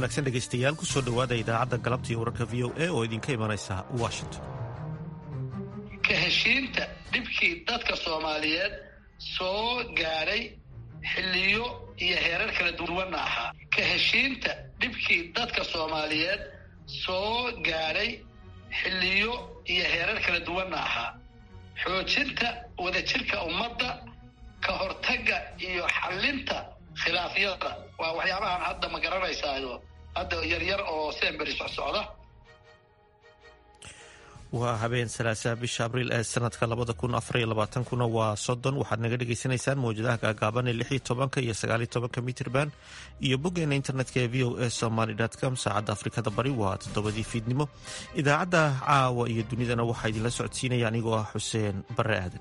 wanaagsan dhegaystayaal kusoo dhowaada idaacadda galabta iyo wararka v o a oo idinka imanaysa washington ka heshiinta dhibkii dadka soomaaliyeed soo gaadhay xilliyo iyo heerar kala duwanna ahaa ka heshiinta dhibkii dadka soomaaliyeed soo gaadhay xilliyo iyo heerar kala duwanna ahaa xoojinta wadajirka ummadda ka hortagga iyo xallinta khilaafyada waa waxyaabahan hadda ma garanaysaayo hadda yaryar oo semberi socsocda waa habeen salaasaa bisha abriil ee sanadka labada kun afariyo labaatankuna waa soddon waxaad naga dhagaysanaysaan mawjadaha gaagaaban ee lix iyo tobanka iyo sagaaliyo tobanka mitrban iyo boggeena internetka ee v o a somaly com saacadda afrikada bari waa toddobadii fiidnimo idaacadda caawa iyo dunidana waxaa idinla socodsiinaya anigoo ah xuseen bare aadan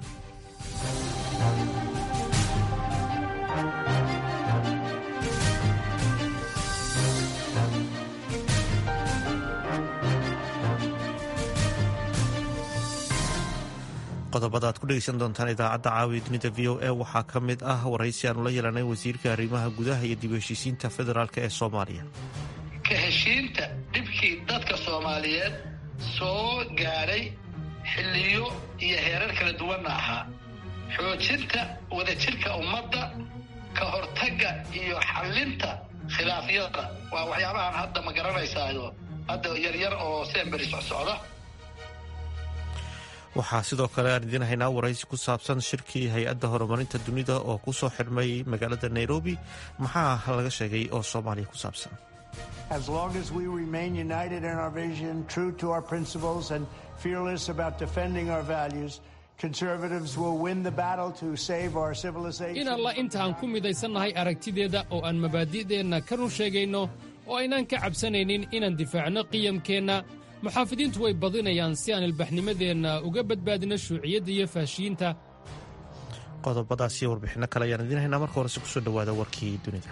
qodobada aad ku dhegeysan doontaan idaacadda caawiya dunida v o a waxaa ka mid ah waraysi aanu la yeelanay wasiirka arrimaha gudaha iyo dib heshiisiinta federaalk ee soomaaliya ka heshiinta dhibkii dadka soomaaliyeed soo gaadhay xilliyo iyo heerar kala duwanna ahaa xoojinta wadajirka ummadda ka hortagga iyo xallinta khilaafyada waa waxyaabahan hadda ma garanaysaayo hadda yaryar oo semberi socsocda waxaa sidoo kale aan idiin haynaa waraysi ku saabsan shirkii hay-adda horumarinta dunida oo ku soo xidhmay magaalada nairobi maxaa laga sheegay oo soomaaliya ku saabsan in alla intaan ku midaysannahay aragtideeda oo aan mabaadi'deenna ka run sheegayno oo aynaan ka cabsanaynin inaan difaacno qiyamkeenna muxaafidiintu way badinayaan si aan ilbaxnimadeenna uga badbaadino shuuciyadda iyo faashiyiinta qodobadaas iyo warbixinno kale ayaan idiin haynaa marka horese kusoo dhowaada warkii dunida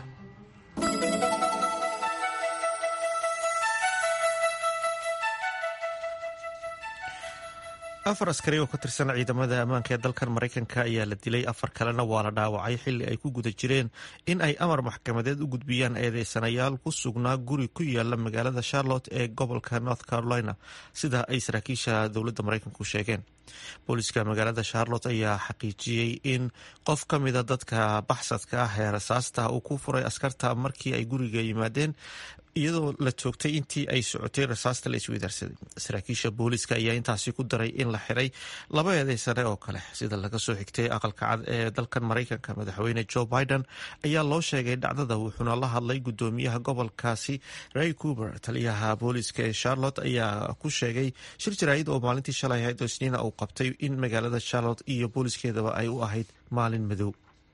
afar askari oo ka tirsan ciidamada ammaanka ee dalkan maraykanka ayaa la dilay afar kalena waa la dhaawacay xilli ay ku guda jireen in ay amar maxkamadeed u gudbiyaan eedeysanayaal ku sugnaa guri ku yaala magaalada charlotte ee gobolka north carolina sida ay saraakiisha dowladda maraykanku sheegeen booliska magaalada charlotte ayaa xaqiijiyey in qof ka mida dadka baxsadka ah ee rasaasta uu ku furay askarta markii ay guriga yimaadeen iyadoo la joogtay intii ay socotay rasaasta la isweydaarsaday saraakiisha booliska ayaa intaasi ku daray in la xiray laba eedeysane oo kale sida laga soo xigtay aqalka cad ee dalkan maraykanka madaxweyne joe biden ayaa loo sheegay dhacdada wuxuuna la hadlay gudoomiyaha gobolkaasi ray cuber taliyaha booliska ee charlotte ayaa ku sheegay shir jaraa'id oo maalintii shalay ahayd oo isniina uu qabtay in magaalada charlotte iyo booliskeedaba ay u ahayd maalin madow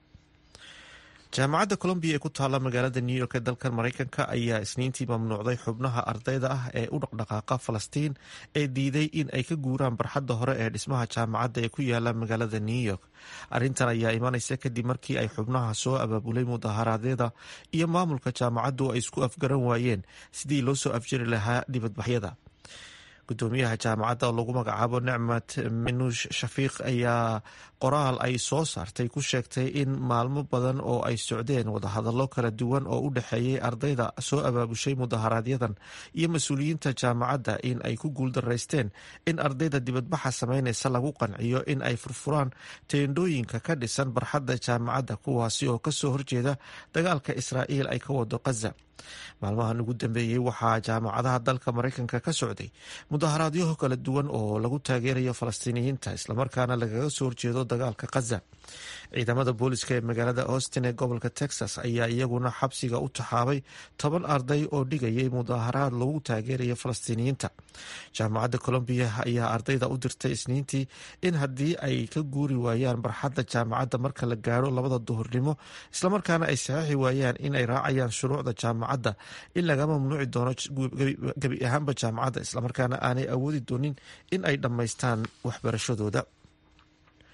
jaamacadda colombiya ee ku taalla magaalada new york ee dalkan maraykanka ayaa isniintii mamnuucday xubnaha ardayda ah ee u dhaqdhaqaaqa falastiin ee diiday in ay ka guuraan barxadda hore ee dhismaha jaamacadda ee ku yaala magaalada new york arrintan ayaa imanaysa kadib markii ay xubnaha soo abaabulay mudaharaadyada iyo maamulka jaamacaddu ay isku afgaran waayeen sidii loo soo afjari lahaa dibadbaxyada gudoomiyaha jaamacadda oo lagu magacaabo nicmat minuush shafiiq ayaa qoraal ay soo saartay ku sheegtay in maalmo badan oo ay socdeen wadahadallo kala duwan oo u dhexeeyey ardayda soo abaabushay mudaharaaadyadan iyo mas-uuliyiinta jaamacadda in ay ku guuldaraysteen in ardayda dibadbaxa sameynaysa lagu qanciyo in ay furfuraan teendhooyinka ka dhisan barxadda jaamacadda kuwaasi oo kasoo horjeeda dagaalka israa'iil ay ka wado khaza maalmahan ugu dambeeyey waxaa jaamacadaha dalka maraykanka ka socday mudaharaadyo kala duwan oo lagu taageerayo falastiiniyiinta islamarkaana lagaga soo horjeedo dagaalka khaza ciidamada booliska ee magaalada austin ee gobolka texas ayaa iyaguna xabsiga u taxaabay toban arday oo dhigayay mudaharaad lagu taageerayo falastiiniyiinta jaamacadda colombiya ayaa ardayda u dirtay isniintii in haddii ay ka guuri waayaan barxadda jaamacadda marka la gaaro labada duhurnimo islamarkaana ay saxiixi waayaan in ay raacayaan shuruucda jaamacadda in laga mamnuuci doono gebi ahaanba jaamacadda islamarkaana aanay awoodi doonin in ay dhammaystaan waxbarashadooda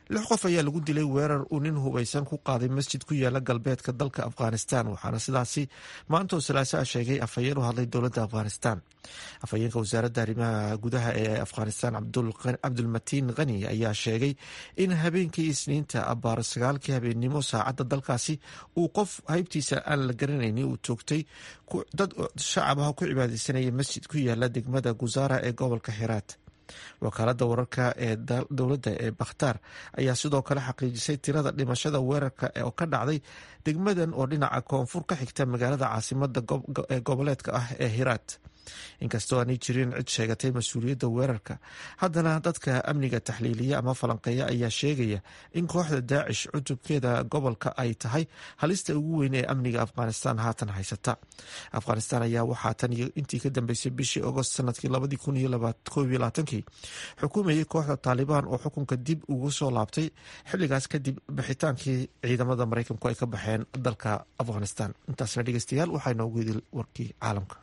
lix qof ayaa lagu dilay weerar uu nin hubaysan ku qaaday masjid ku yaala galbeedka dalka afghanistan waxaana sidaasi maanta oo salaasaa sheegay afhayeen u hadlay dowladda afghanistan afhayeenka wasaaradda arrimaha gudaha ee afghanistan cabdulmatiin khani ayaa sheegay in habeenkii isniinta abaar sagaalkii habeennimo saacadda dalkaasi uu qof haybtiisa aan la garanaynin uu toogtay dad shacabaha ku cibaadeysanaya masjid ku yaala degmada guzaara ee gobolka xiraat wakaalada wararka ee dowladda ee bakhtaar ayaa sidoo kale xaqiijisay tirada dhimashada weerarka oo ka dhacday degmadan oo dhinaca koonfur ka xigta magaalada caasimada ee goboleedka ah ee hiraat inkastoo aanay jirin cid sheegatay mas-uuliyadda weerarka haddana dadka amniga taxliiliya ama falanqeeya ayaa sheegaya in kooxda daacish cutubkeeda gobolka ay tahay halista ugu weyn ee amniga afghanistan haatan haysata afghanistan ayaa waxaa tan iyo intii ka dambeysay bishii agost sanadkii labadii kun iyo labaatankii xukuumayay kooxda taalibaan oo xukunka dib ugu soo laabtay xilligaas kadib bixitaankii ciidamada maraykanku ay ka baxeen dalka afghanistan intaasna dhegeystayaal waxaa inoogu idil warkii caalamka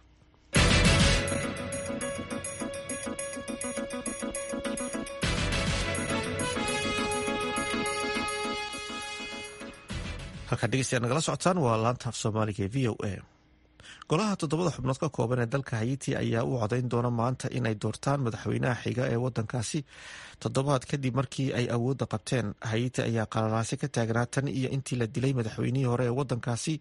halkaa dhegeystayaad nagala socotaan waa laanta af soomaaliga ee v o a golaha toddobada xubnood ka kooban ee dalka hayiti ayaa u codayn doona maanta inay doortaan madaxweynaha xiga ee wadankaasi toddobaad kadib markii ay awoodda qabteen hayiti ayaa qalalaase ka taagnaa tan iyo intii la dilay madaxweynihii hore ee wadankaasi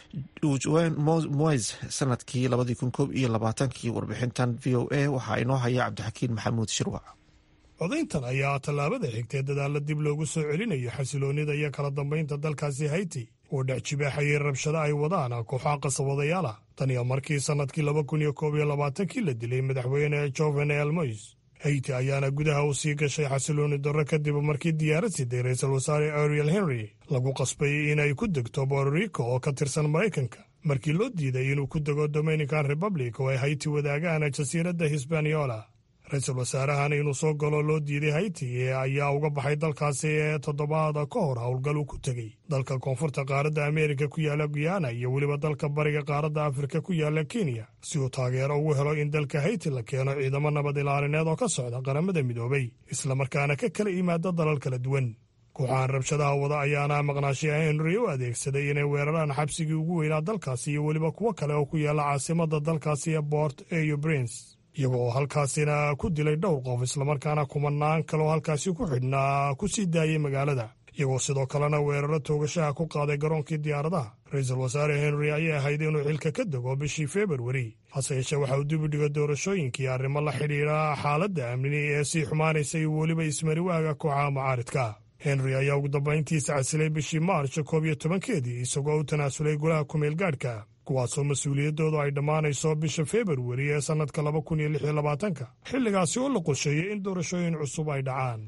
juan mois sanadkii labadii kun koob iyo labaatankii warbixintan v o a waxaa inoo haya cabdixakiin maxamuud shirwac codayntan ayaa tallaabada xigtee dadaalla dib loogu soo celinayo xasiloonnida iyo kala dambaynta dalkaasi hayti oo dhex jibaaxayay rabshado ay wadaan kooxaha qasabadayaal ah tan iyo markii sannadkii laba kun iyo koob iyo labaatankii la dilay madaxweyne jovenel mois hayti ayaana gudaha u sii gashay xasiloonni darro kadib markii diyaarad siday ra-iisul wasaare ariel henry lagu qasbay inay ku degto bororico oo ka tirsan maraykanka markii loo diiday inuu ku dego dominican republic oo ay hayti wadaagaan jasiiradda hisbaniola ra-iisul wasaarahan inuu soo galo loo diiday hayti ayaa uga baxay dalkaasi ee toddobaada ka hor howlgal uu ku tegey dalka koonfurta qaaradda ameerika ku yaala guyana iyo weliba dalka bariga qaaradda afrika ku yaala kenya si uu taageero ugu helo in dalka hayti la keeno ciidamo nabad ilaalineed oo ka socda qaramada midoobay islamarkaana ka kala yimaada dalal kala duwan kooxahan rabshadaha wada ayaana maqnaashiyaha henry u adeegsaday inay weeraraan xabsigii ugu weynaa dalkaasi iyo weliba kuwo kale oo ku yaala caasimada dalkaasi ee bort eyo brins iyaga oo halkaasina ku dilay dhowr qof islamarkaana kumanaan kaleoo halkaasi ku xidhnaa ku sii daayay magaalada iyagoo sidoo kalena weeraro toogashaha ku qaaday garoonkii diyaaradaha ra-iisul wasaare henry ayay ahayd inuu xilka ka dego bishii februari hase yeeshee waxa uu dib u dhiga doorashooyinkii arrimo la xidhiidha xaaladda amni ee sii xumaanaysa iyo weliba ismariwaaga kooxaha mucaaridka henry ayaa ugu dambayntiisa casilay bishii maarch koob iyo tobankeedii isagoo u tanaasulay golaha kumeel gaadhka kuwaasoo mas-uuliyaddoodu ay dhammaanayso bisha februari ee sannadka laba kun iyo lix iyo labaatanka xilligaasi oo la qorsheeyey in doorashooyin cusub ay dhacaan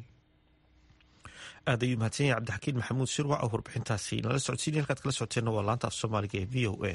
aad ayuu mahadsan yahay cabdixakiin maxamuud shirwac oo warbixintaasi nala socodsiinay halkaad kala socoteenna waa laanta af soomaaliga ee v o a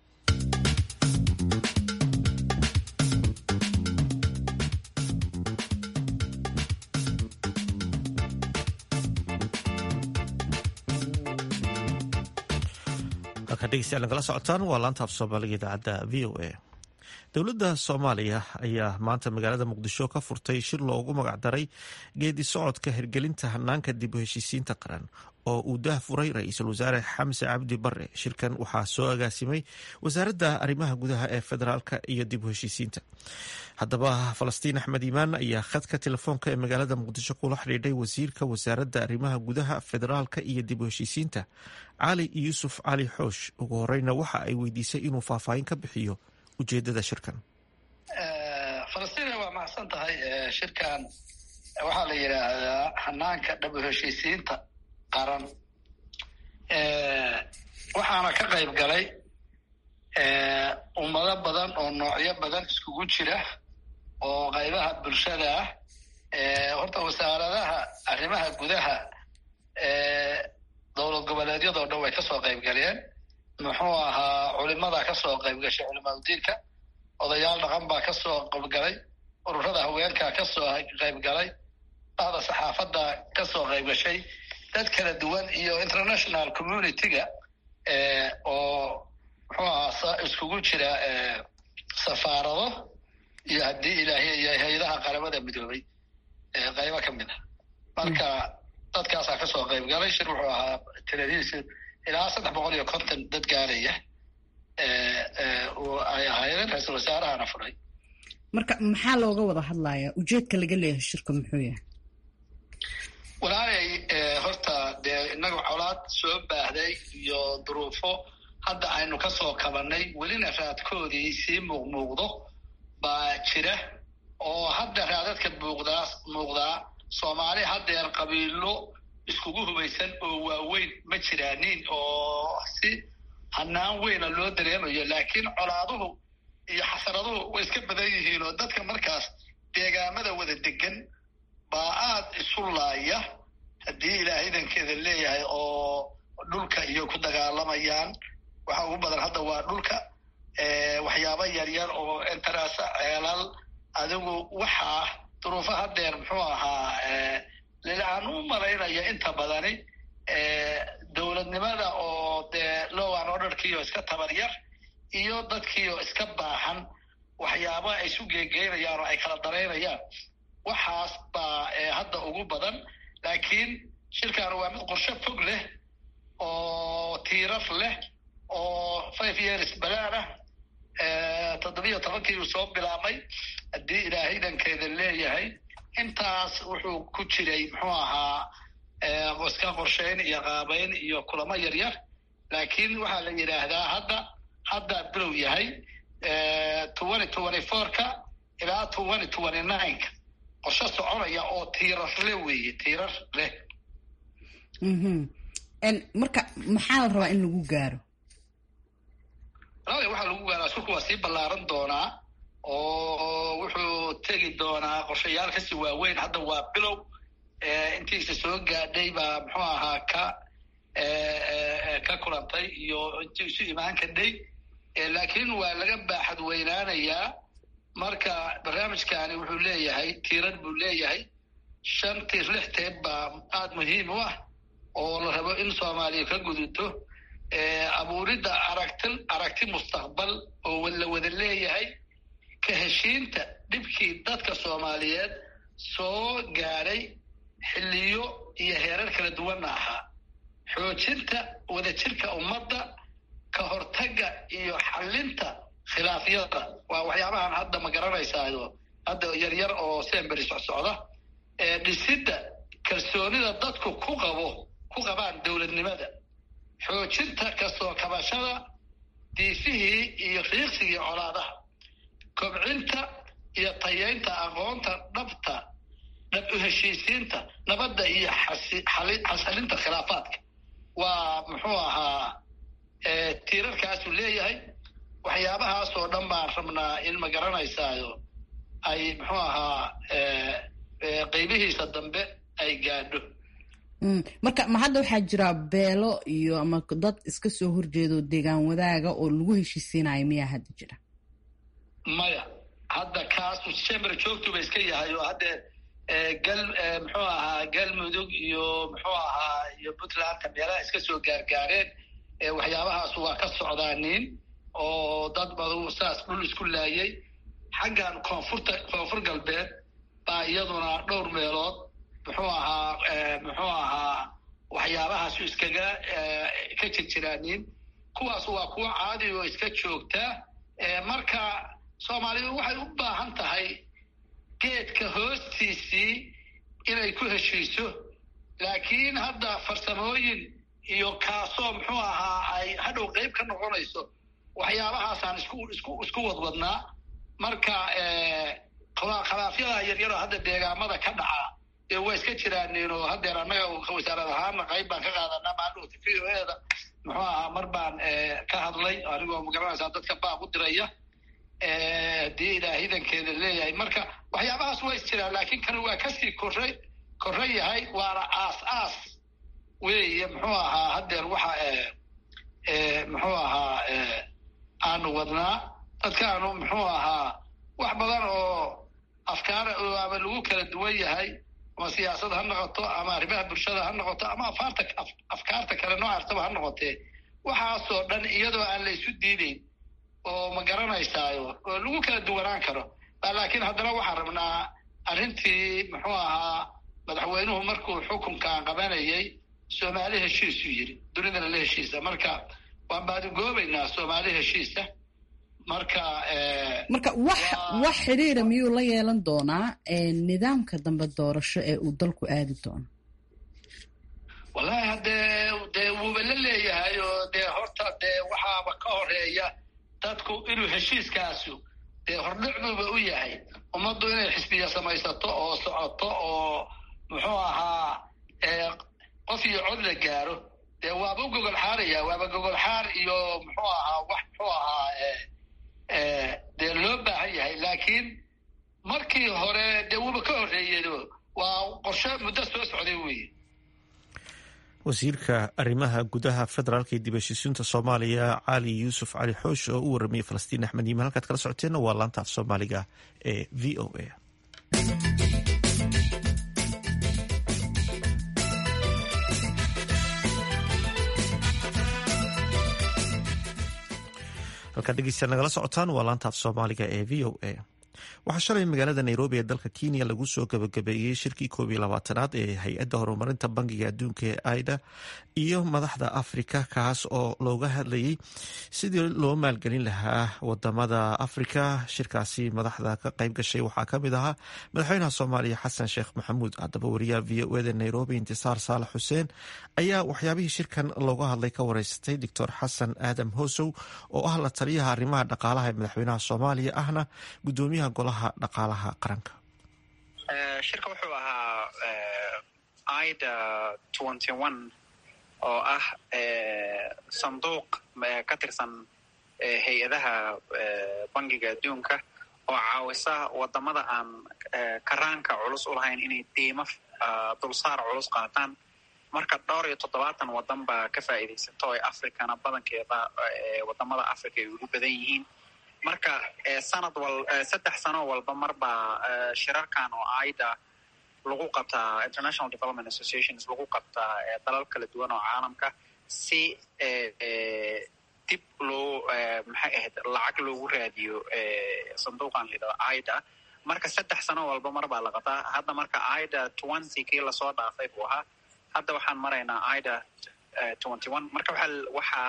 halkaa dhegeystayaal nagala socotaan waa laanta af soomaaliga idaacadda v o a dowladda soomaaliya ayaa maanta magaalada muqdisho ka furtay shir loogu magacdaray geedi socodka hirgelinta hanaanka dib u heshiisiinta qaran oo uu daah furay ra-iisul wasaare xamse cabdi bare shirkan waxaa soo agaasimay wasaaradda arrimaha gudaha ee federaalka iyo dib u heshiisiinta haddaba falastiin axmed iimaan ayaa khadka telefoonka ee magaalada muqdisho kula xidhiidhay wasiirka wasaaradda arrimaha gudaha federaalka iyo dib u heshiisiinta cali yuusuf cali xoosh ugu horeyna waxa ay weydiisay inuu faahfaahin ka bixiyo ujeedada shirkan falastiin waa mahadsan tahay shirkan waxaa la yidhaahdaa hanaanka dhab u heshiisiinta qaran waxaana ka qayb galay ummado badan oo noocyo badan iskugu jira oo qaybaha bulshada ah horta wasaaradaha arrimaha gudaha dowlad goboleedyadoo dhan way kasoo qayb galeen muxuu ahaa culimada kasoo qayb gashay culimaadudiinka odayaal dhaqan baa kasoo qaybgalay ururada haweenka kasoo qayb galay bahda saxaafadda kasoo qayb gashay dad kala duwan iyo international community-ga oo muxuu ahaa iskugu jira safaarado iyo haddii ilaahiy iyo hay-adaha qaramada midoobay qaybo ka mid a marka dadkaasaa kasoo qayb galay shir wuxuu ahaa tiradiisa ilaa saddex boqol iyo konton dad gaaraya ay ahaayeen ra-iisul wasaarahana furay marka maxaa looga wada hadlayaa ujeedka laga leeyahay shirka muxuu yahay walaalay horta dee innaga colaad soo baahday iyo duruufo hadda aynu kasoo kabanay welina raadkoodii sii muuqmuuqdo baa jira oo hadda raadadka muuqdaa muuqdaa soomaali haddeer qabiilo iskugu hubaysan oo waaweyn ma jiraanin oo si hanaan weyna loo dareemayo laakiin colaaduhu iyo xasaraduhu way iska badan yihiin oo dadka markaas deegaamada wada degan baa aad isu laaya haddii ilaahay idankeeda leeyahay oo dhulka iyo ku dagaalamayaan waxa ugu badan hadda waa dhulka waxyaaba yaryar oo interasa ceelal adigu waxaa duruufo haddeer muxuu ahaa aan u malaynaya inta badani dowladnimada oo dee lowan orderkiioo iska tabar yar iyo dadkiioo iska baahan waxyaaba ay isu geegeynayaan oo ay kala daraynayaan waxaas baa hadda ugu badan laakiin shirkan waa mid qorshe fog leh oo tiirar leh oo five years balaan ah toddobiyo tobankii uu soo bilaabmay haddii ilaahay dankeeda leeyahay intaas wuxuu ku jiray muxuu ahaa iska qorshayn iyo qaabayn iyo kulamo yaryar laakiin waxaa la yidhaahdaa hadda hadda bilow yahay twenty twenty fourka ilaa twenty twenty nineka qorshe soconaya oo tiirar leh weeye tiirar leh marka maxaa la rabaa in lagu gaaro walaali waxaa lagu gaaraa shirku waa sii ballaaran doonaa oo wuxuu tegi doonaa qorshayaal kasi waaweyn hadda waa bilow intiisa soo gaadhay baa muxuu ahaa ka ka kulantay iyo intii isu imaan kadhay laakiin waa laga baaxad weynaanayaa marka barnaamijkani wuxuu leeyahay tiirar buu leeyahay shan tiir lix teeb baa aada muhiim u ah oo la rabo in soomaaliya ka gudubto abuuridda aragti aragti mustaqbal oo la wada leeyahay ka heshiinta dhibkii dadka soomaaliyeed soo gaadhay xilliyo iyo heerar kala duwanna ahaa xoojinta wadajirka ummadda ka hortagga iyo xallinta khilaafyada waa waxyaabahan hadda ma garanaysaayo hadda yaryar oo semberi socsocda dhisidda kalsoonida dadku ku qabo ku qabaan dowladnimada xoojinta kasoo kabashada diifihii iyo riiqsigii colaadaha kobcinta iyo tayeynta aqoonta dhabta dhab u heshiisiinta nabadda iyo xasalinta khilaafaadka waa muxuu ahaa tiirarkaasuu leeyahay waxyaabahaasoo dhan baan rabnaa in ma garanaysaayo ay muxuu ahaa qeybihiisa dambe ay gaadho marka ma hadda waxaa jira beelo iyo ama dad iska soo horjeedo deegaan wadaaga oo lagu heshiisiinayo miyaa hadda jira maya hadda kaasu chamber joogtuba iska yahay oo hadde gal muxuu ahaa galmudug iyo muxuu ahaa iyo puntlandka meelaha iska soo gaargaareen waxyaabahaas waa ka socdaanin oo dad badu saas dhul isku laayay xaggan koonfurta koonfur galbeed baa iyaduna dhowr meelood muxuu ahaa muxuu ahaa waxyaabahaasu iskaga ka jirjiraanin kuwaas waa kuwo caadi oo iska joogta marka soomaalidu waxay u baahan tahay geedka hoostiisii inay ku heshiiso laakiin hadda farsamooyin iyo kaasoo muxuu ahaa ay hadhow qeyb ka noqonayso waxyaabahaasaan isku isku isku wadwadnaa marka khilaafyada yaryaroo hadda deegaamada ka dhaca ee waa iska jiraanin oo haddeer annaga wasaarad ahaana qayb baan ka qaadanaa maadhowta v o eda muxuu ahaa mar baan ka hadlay anigoo magaranaysaa dadka baaq u diraya haddii ilaah idankeeda leeyahay marka waxyaabahaas waa is jiraan laakiin kan waa kasii korre korre yahay waana aas aas weeye muxuu ahaa haddeer waxa muxuu ahaa aanu wadnaa dadkaanu muxuu ahaa wax badan oo afkaar ama lagu kala duwan yahay ama siyaasad ha noqoto ama arrimaha bulshada ha noqoto ama afaarta afkaarta kale noocaastaba ha noqotee waxaasoo dhan iyadoo aan la isu diideyn oo ma garanaysaayo oo lagu kala duwanaan karo laakiin haddana waxaan rabnaa arrintii muxuu ahaa madaxweynuhu markuu xukunkan qabanayay soomaali heshiisuu yidhi dunidana la heshiisa marka waan baadigoobaynaa soomaali heshiisa marka marka wax wax xidhiira miyuu la yeelan doonaa nidaamka dambe doorasho ee uu dalku aadi doono wallahi haddee dee wuuba la leeyahay oo dee horta dee waxaaba ka horeeya dadku inuu heshiiskaasu dee hordhicduuba u yahay ummaddu inay xisbiya samaysato oo socoto oo muxuu ahaa qof iyo cod la gaaro dee waaba u gogol xaaraya waaba gogol xaar iyo muxuu ahaa wax muxuu ahaa dee loo baahan yahay laakiin markii hore dee wuuba ka horreeyeen waa qorshe muddo soo socday weeye wasiirka arrimaha gudaha federaalka ee dib heshiisiinta soomaaliya cali yuusuf cali xoosh oo u warramiyey falastiin axmed yiman halkaad kala socoteenna waa laanta af soomaaliga ee v o a halkaad dhegeystayaal nagala socotaan waa laanta af soomaaliga ee v o a waxaa shalay magaalada nairobi ee dalka kenya lagu soo gabagabeeyey shirkii koob iyo labaatanaad ee hay-adda horumarinta bangiga adduunka ee aida iyo madaxda afrika kaas oo looga hadlayay sidii loo maalgelin lahaa wadamada afrika shirkaasi madaxda ka qayb gashay waxaa kamid ahaa madaxweynaha soomaaliya xasan sheekh maxamuud haddaba wariyaha v o eda nairobi intisaar saalax xuseen ayaa waxyaabihii shirkan looga hadlay ka wareysatay doctor xasan aadam hosow oo ah la taliyaha arrimaha dhaqaalaha ee madaxweynaha soomaaliya ahna gudoomiyaha golaha dhaqaalaha qaranka shirka wuxuu ahaa ida twenty one oo ah sanduuq ka tirsan hay-adaha bangiga adduunka oo caawisa wadamada aan karaanka culus u lahayn inay diimo dulsaar culus qaataan marka dhowr iyo toddobaatan wadan baa ka faa'iidaysato ee africana badankeeda wadamada africa ay ugu badan yihiin marka sanad wal saddex sano walba marbaa shirarkan oo aida lagu qabtaa international development associations lagu qabtaa dalal kala duwan oo caalamka si dib loo maxay ahayd lacag loogu raadiyo sanduuqan layidhahdo aida marka saddex sano walba mar baa la qabtaa hadda marka aida twenty kii lasoo dhaafay buu ahaa hadda waxaan maraynaa aida twenty one marka waxaa waxaa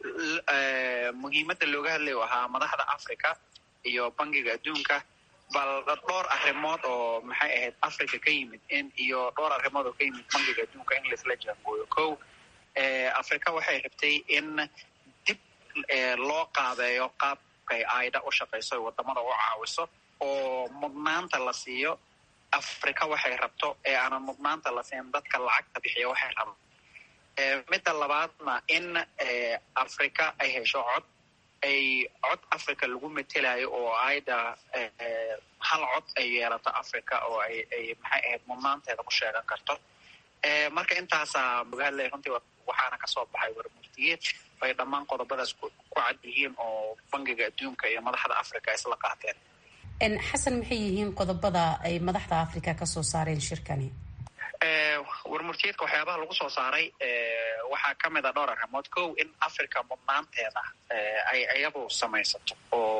muhiimadda looga hadlay u ahaa madaxda africa iyo bangiga adduunka bal dhowr arrimood oo maxay ahayd africa ka yimid in iyo dhowr arrimood oo ka yimid bangiga adduunka in laisla jaangooyo ko africa waxay rabtay in dib loo qaabeeyo qaabkay aida u shaqayso wadamada u caawiso oo mudnaanta la siiyo africa waxay rabto ee aanan mudnaanta la siin dadka lacagta bixiya waxay rabaan midda labaadna in africa ay hesho cod ay cod africa lagu metelayo oo aida hal cod ay yeelato africa oo ay ay maxay ahayd mudnaanteeda ku sheegan karto marka intaasaa muga hadlay runtii waxaana kasoo baxay warmurtiyeed bay dhammaan qodobadaas ku cad yihiin oo bangiga adduunka iyo madaxda africa isla qaateen xasan maxay yihiin qodobada ay madaxda africa kasoo saareen shirkani warmurtiyeedka waxyaabaha lagu soo saaray waxaa ka mid a dhowr arrimood kow in africa mudnaanteeda ay iyadu samaysato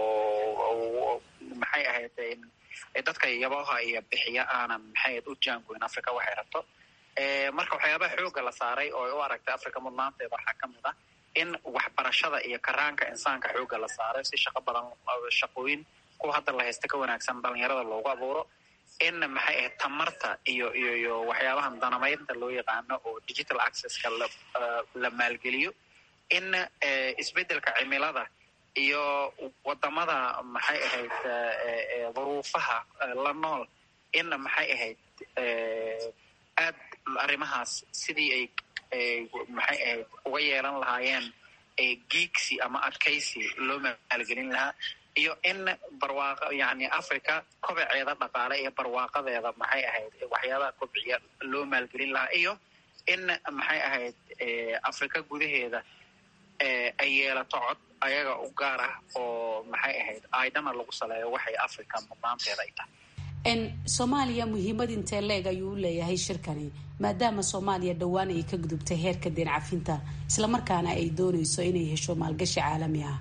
oo maxay ahayd dadka yabaha iyo bixiya aanan maxay ahayd u jaangoyn africa waxay rabto marka waxyaabaha xooga la saaray oo ay u aragtay africa mudnaanteeda waxaa ka mid ah in waxbarashada iyo karaanka insaanka xooga la saaray si shaqo badan shaqooyin kuwa hadda la haysta ka wanaagsan dhalinyarada loogu abuuro in maxay ahayd tamarta iyo iyo iyo waxyaabahan danamaynta loo yaqaano oo digital accesska la la maalgeliyo in isbeddelka cimilada iyo wadamada maxay ahayd duruufaha la nool in maxay ahayd aad arrimahaas sidii ay maxay ahayd uga yeelan lahaayeen geegsi ama adkaysi loo maalgelin lahaa iyo in barwaaqo yani africa kobaceeda dhaqaale iyo barwaaqadeeda maxay ahayd waxyaabaha kobciya loo maalgelin lahaa iyo in maxay ahayd africa gudaheeda ay yeelato cod ayaga u gaar ah oo maxay ahayd aidana lagu saleeyo waxay africa mudnaanteeda ay tahay soomaaliya muhiimad intee leeg ayuu u leeyahay shirkani maadaama soomaaliya dhowaan ay ka gudubtay heerka deen cafinta islamarkaana ay dooneyso inay hesho maalgashi caalami ah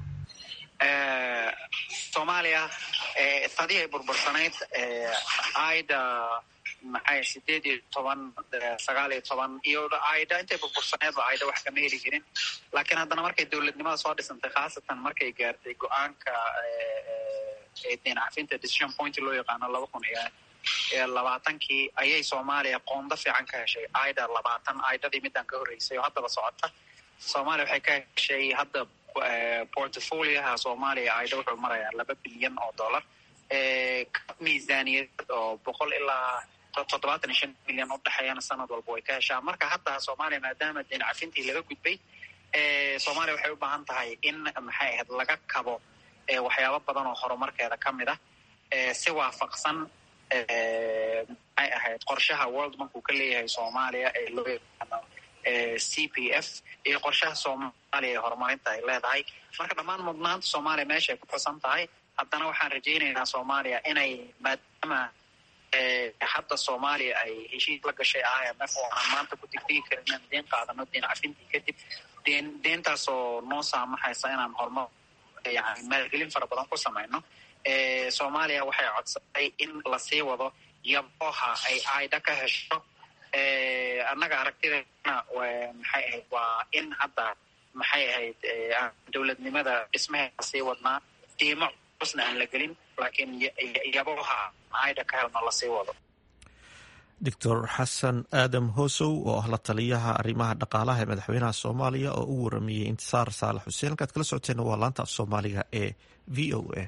soomaaliya sadii ay burbursanayd aida maxay sideed iyo toban sagaal iyo toban iyo aida intay burbursaneedba aida wax kama heli jirin laakiin haddana markay dowladnimada soo dhisantay khaasatan markay gaartay go-aanka deen cafinta decision point loo yaqaano laba kun iyo labaatankii ayay soomaaliya qoondo fiican ka heshay aida labaatan aidadii midaan ka horreysay oo haddaba socota soomaaliya waxay ka heshay hadda portfolioha soomaaliya aida wuxuu marayaa laba bilyan oo dollar miisaaniyad oo boqol ilaa toddobaatan iyo shan milyan udhexeeyana sanad walba way ka heshaa marka hadda soomaaliya maadaama deen cafintii laga gudbay soomaaliya waxay u baahan tahay in maxay ahayd laga kabo waxyaabo badan oo horumarkeeda ka mid ah si waafaqsan maxay ahayd qorshaha world bank uu ka leeyahay soomaaliya ee loo yaqaano c p f iyo qorshaha soomaaliya ee horumarinta ay leedahay marka dhammaan mudnaanta soomaaliya meeshaay ku xusan tahay haddana waxaan rajaynaynaa soomaaliya inay maadaama hadda soomaaliya ay heshiis la gashay i m f oo aanan maanta ku digdigi karin inaan deen qaadano deen cafintii kadib deen deentaasoo noo saamaxaysa inaan horumar yani maalgelin fara badan ku samayno soomaaliya waxay codsatay in lasii wado yabooha ay aida ka hesho annaga aragtideena maxay ahayd waa in hadda maxay ahayd dowladnimada dhismaheeda sii wadnaa diimo cusna aan la gelin laakiin yabooha aida ka helno lasii wado doctor xasan aadam hoosow oo ah la taliyaha arrimaha dhaqaalaha ee madaxweynaha soomaaliya oo u waramayey intisaar saalax xuseen halkaad kala socoteena waa laanta af soomaaliga ee v o a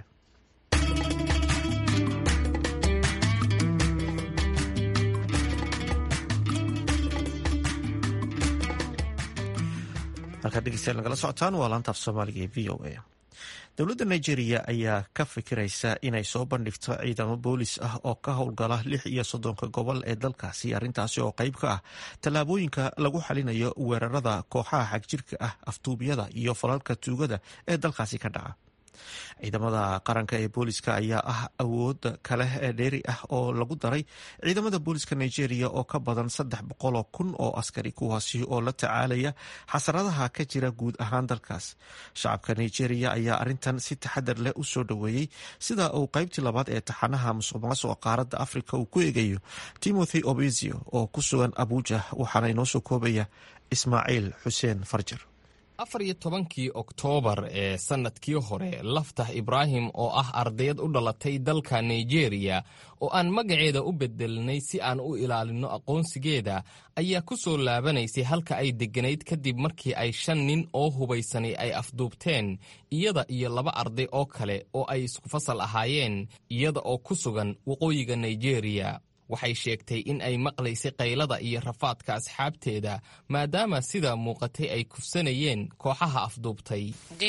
halkaad dhegeystayaal nagala socotaan waa laanta af soomaaliga ee v o a dowladda nigeria ayaa ka fikiraysa inay soo bandhigto ciidamo boolis ah oo ka howlgala lix iyo soddonka gobol ee dalkaasi arrintaasi oo qayb ka ah tallaabooyinka lagu xalinayo weerarada kooxaha xagjirka ah aftuubyada iyo falalka tuugada ee dalkaasi ka dhaca ciidamada qaranka ee booliska ayaa ah awooda kale ee dheeri ah oo lagu daray ciidamada booliska nigeria oo ka badan saddex boqoloo kun oo askari kuwaasi oo la tacaalaya xasaradaha ka jira guud ahaan dalkaas shacabka nigeria ayaa arintan si taxadar leh u soo dhoweeyey sida uu qaybtii labaad ee taxanaha musuq maasuqa qaaradda afrika uu ku eegayo timothy obezio oo ku sugan abuja waxaana inoo soo koobaya ismaaciil xuseen farjar afar iyo tobankii oktoobar ee sannadkii hore laftah ibraahim oo ah ardayad u dhalatay dalka nigeriya oo aan magaceeda u bedelnay si aan u ilaalinno aqoonsigeeda ayaa ku soo laabanaysay halka ay degganayd kadib markii ay shan nin oo hubaysanay ay afduubteen iyada iyo laba arday oo kale oo ay isku fasal ahaayeen iyada oo ku sugan waqooyiga nigeriya waxay sheegtay in ay maqlaysay qaylada iyo rafaadka asxaabteeda maadaama sida muuqatay ay kufsanayeen kooxaha afduubtay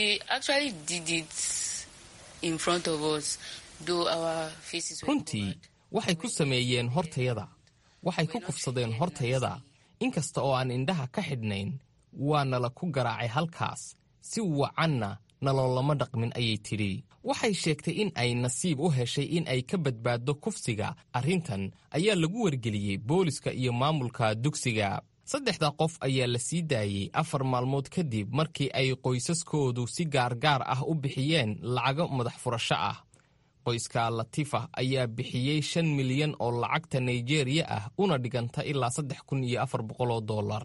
runtii waxay ku sameeyeen hortayada waxay ku kufsadeen hortayada inkasta oo aan indhaha ka xidhnayn waa nala ku garaacay halkaas si wacanna naloolama dhaqmin ayay tidhi waxay sheegtay in ay nasiib u heshay in ay ka badbaaddo kufsiga arrintan ayaa lagu wargeliyey booliska iyo maamulka dugsiga saddexda qof ayaa la sii daayey afar maalmood kadib markii ay qoysaskoodu si gaargaar ah u bixiyeen lacago madax furasho ah qoyska latifa ayaa bixiyey shan milyan oo lacagta nigeriya ah una dhiganta ilaa saddex kun iyo afar boqoloo dollar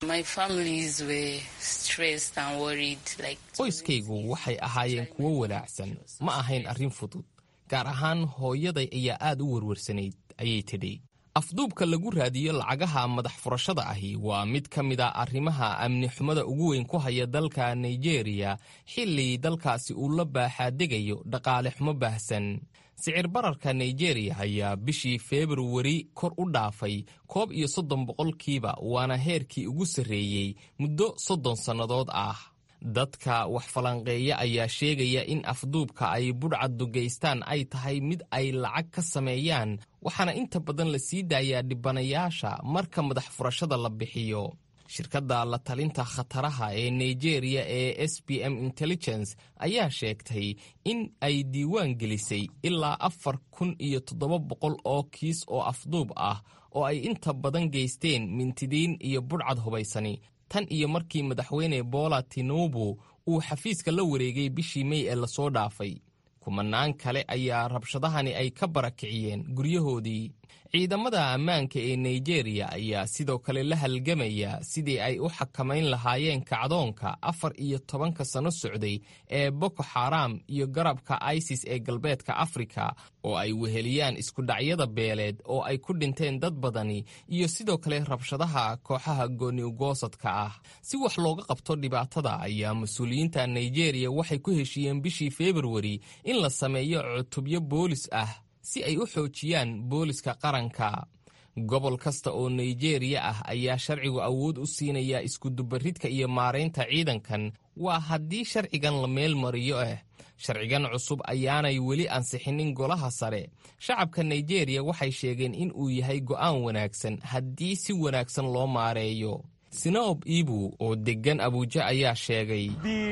qoyskaygu waxay ahaayeen kuwo walaacsan ma ahayn arrin fudud gaar ahaan hooyaday ayaa aad u werwarsanayd ayay tidhi afduubka lagu raadiyo lacagaha madax furashada ahi waa mid ka mid a arrimaha amni xumada ugu weyn ku haya dalka nigeriya xilli dalkaasi uu la baaxaadegayo dhaqaale xumo baahsan sicir bararka nigeriya ayaa bishii februari kor u dhaafay koob iyo soddon boqolkiiba waana heerkii ugu sarreeyey muddo soddon sannadood ah dadka wax falanqeeya ayaa sheegaya in afduubka ay budhcaddu geystaan ay tahay mid ay lacag ka sameeyaan waxaana inta badan la sii daayaa dhibanayaasha marka madax furashada la bixiyo shirkadda la talinta khataraha ee nigeriya ee s b m intelligence ayaa sheegtay in ay diiwaan gelisay ilaa afar kun iyo toddoba boqol oo kiis oo afduub ah oo ay inta badan geysteen mintidiin iyo budhcad hubaysani tan iyo markii madaxweyne bola tinubu uu xafiiska la wareegay bishii mey ee lasoo dhaafay kumanaan kale ayaa rabshadahani ay ka barakiciyeen guryahoodii ciidamada ammaanka ee nigeriya ayaa sidoo kale la halgamaya sidii ay u xakamayn lahaayeen kacdoonka afar iyo tobanka sano socday ee boko xaram iyo garabka isis ee galbeedka afrika oo ay weheliyaan iskudhacyada beeleed oo ay ku dhinteen dad badani iyo sidoo kale rabshadaha kooxaha gooniugoosadka ah si wax looga qabto dhibaatada ayaa mas-uuliyiinta nigeriya waxay ku heshiiyeen bishii februari in la sameeyo cutubyo boolis ah si ay u xoojiyaan booliska qaranka gobol kasta oo nigeriya ah ayaa sharcigu awood u siinaya iskudubaridka iyo maaraynta ciidankan waa haddii sharcigan la meel mariyo ah sharcigan cusub ayaanay weli ansixinin golaha sare shacabka nigeriya waxay sheegeen in uu yahay go'aan wanaagsan haddii si wanaagsan loo maareeyo sinob ibu oo deggan abuuja ayaa sheegay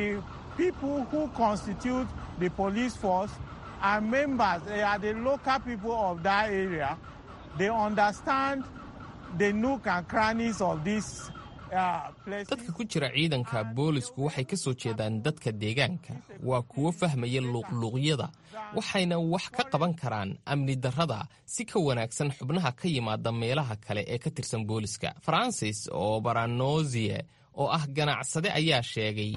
are members, they are the local people of that area. They understand the nook and crannies of this dadka ku jira ciidanka boolisku waxay ka soo jeedaan dadka deegaanka waa kuwo fahmaya luuqluuqyada waxayna wax ka qaban karaan amni darrada si ka wanaagsan xubnaha ka yimaada meelaha kale ee ka tirsan booliska francis oo baranozie oo ah ganacsade ayaa sheegay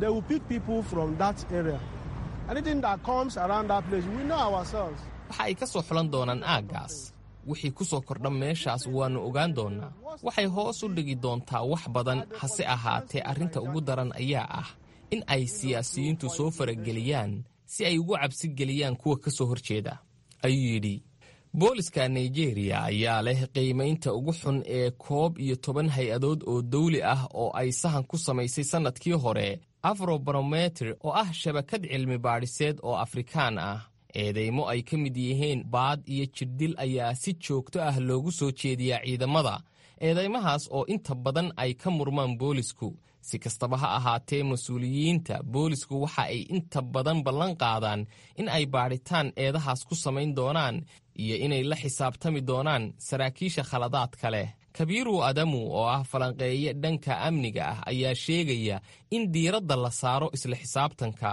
waxa ay ka soo xulan doonaan aaggaas wixii ku soo kordha meeshaas waannu ogaan doonnaa waxay hoos u dhigi doontaa wax badan hase ahaatee arrinta ugu daran ayaa ah in ay siyaasiyiintu soo farageliyaan si ay ugu cabsi geliyaan kuwa ka soo horjeeda ayuu yidhi booliska nigeriya ayaa leh qiimaynta ugu xun ee koob iyo toban hay-adood oo dawli ah oo ay sahan ku samaysay sannadkii hore afrobarometer oo ah shabakad cilmi baadhiseed oo afrikaan ah eedeymo ay ka mid yihiin baad iyo jirdil ayaa si joogto ah loogu soo jeediyaa ciidamada eedeymahaas oo inta badan ay ka murmaan boolisku si kastaba ha ahaatee mas-uuliyiinta boolisku waxa ay inta badan ballan qaadaan in ay baadhitaan eedahaas ku samayn doonaan iyo inay la xisaabtami doonaan saraakiisha khaladaadka leh kabiiru adamu oo ah falanqeeye dhanka amniga ah ayaa sheegaya in diiradda la saaro isla xisaabtanka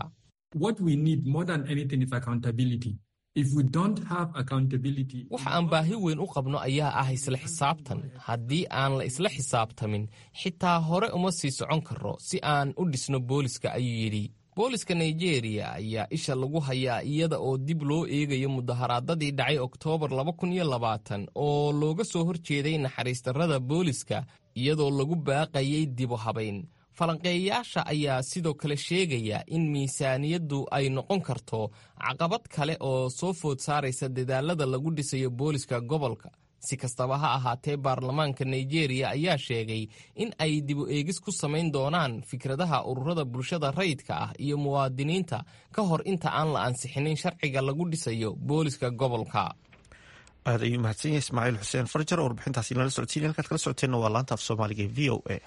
waxa aan baahi weyn u qabno ayaa ah isla xisaabtan haddii aan la isla xisaabtamin xitaa hore uma sii socon karro si aan u dhisno booliska ayuu yidhi booliska nigeriya ayaa isha lagu hayaa iyada oo dib loo eegayo mudaharaadadii dhacay oktoobar oo looga soo horjeeday naxariistarrada booliska iyadoo lagu baaqayay dibu habayn falanqeeyayaasha ayaa sidoo kale sheegaya in miisaaniyaddu ay noqon karto caqabad kale oo soo food saaraysa dadaalada lagu dhisayo booliska gobolka si kastaba ha ahaatee baarlamaanka nigeriya ayaa sheegay in ay dibu eegis ku samayn doonaan fikradaha ururada bulshada rayidka ah iyo muwaadiniinta ka hor inta aan la ansixinin sharciga lagu dhisayo booliska gobolka aad ayuu mahadsan yahay ismaaciil xuseen farjar oo warbixintaasi nala socodsiin halkaad kala socoteenna waa laanta af soomaaliga e v o a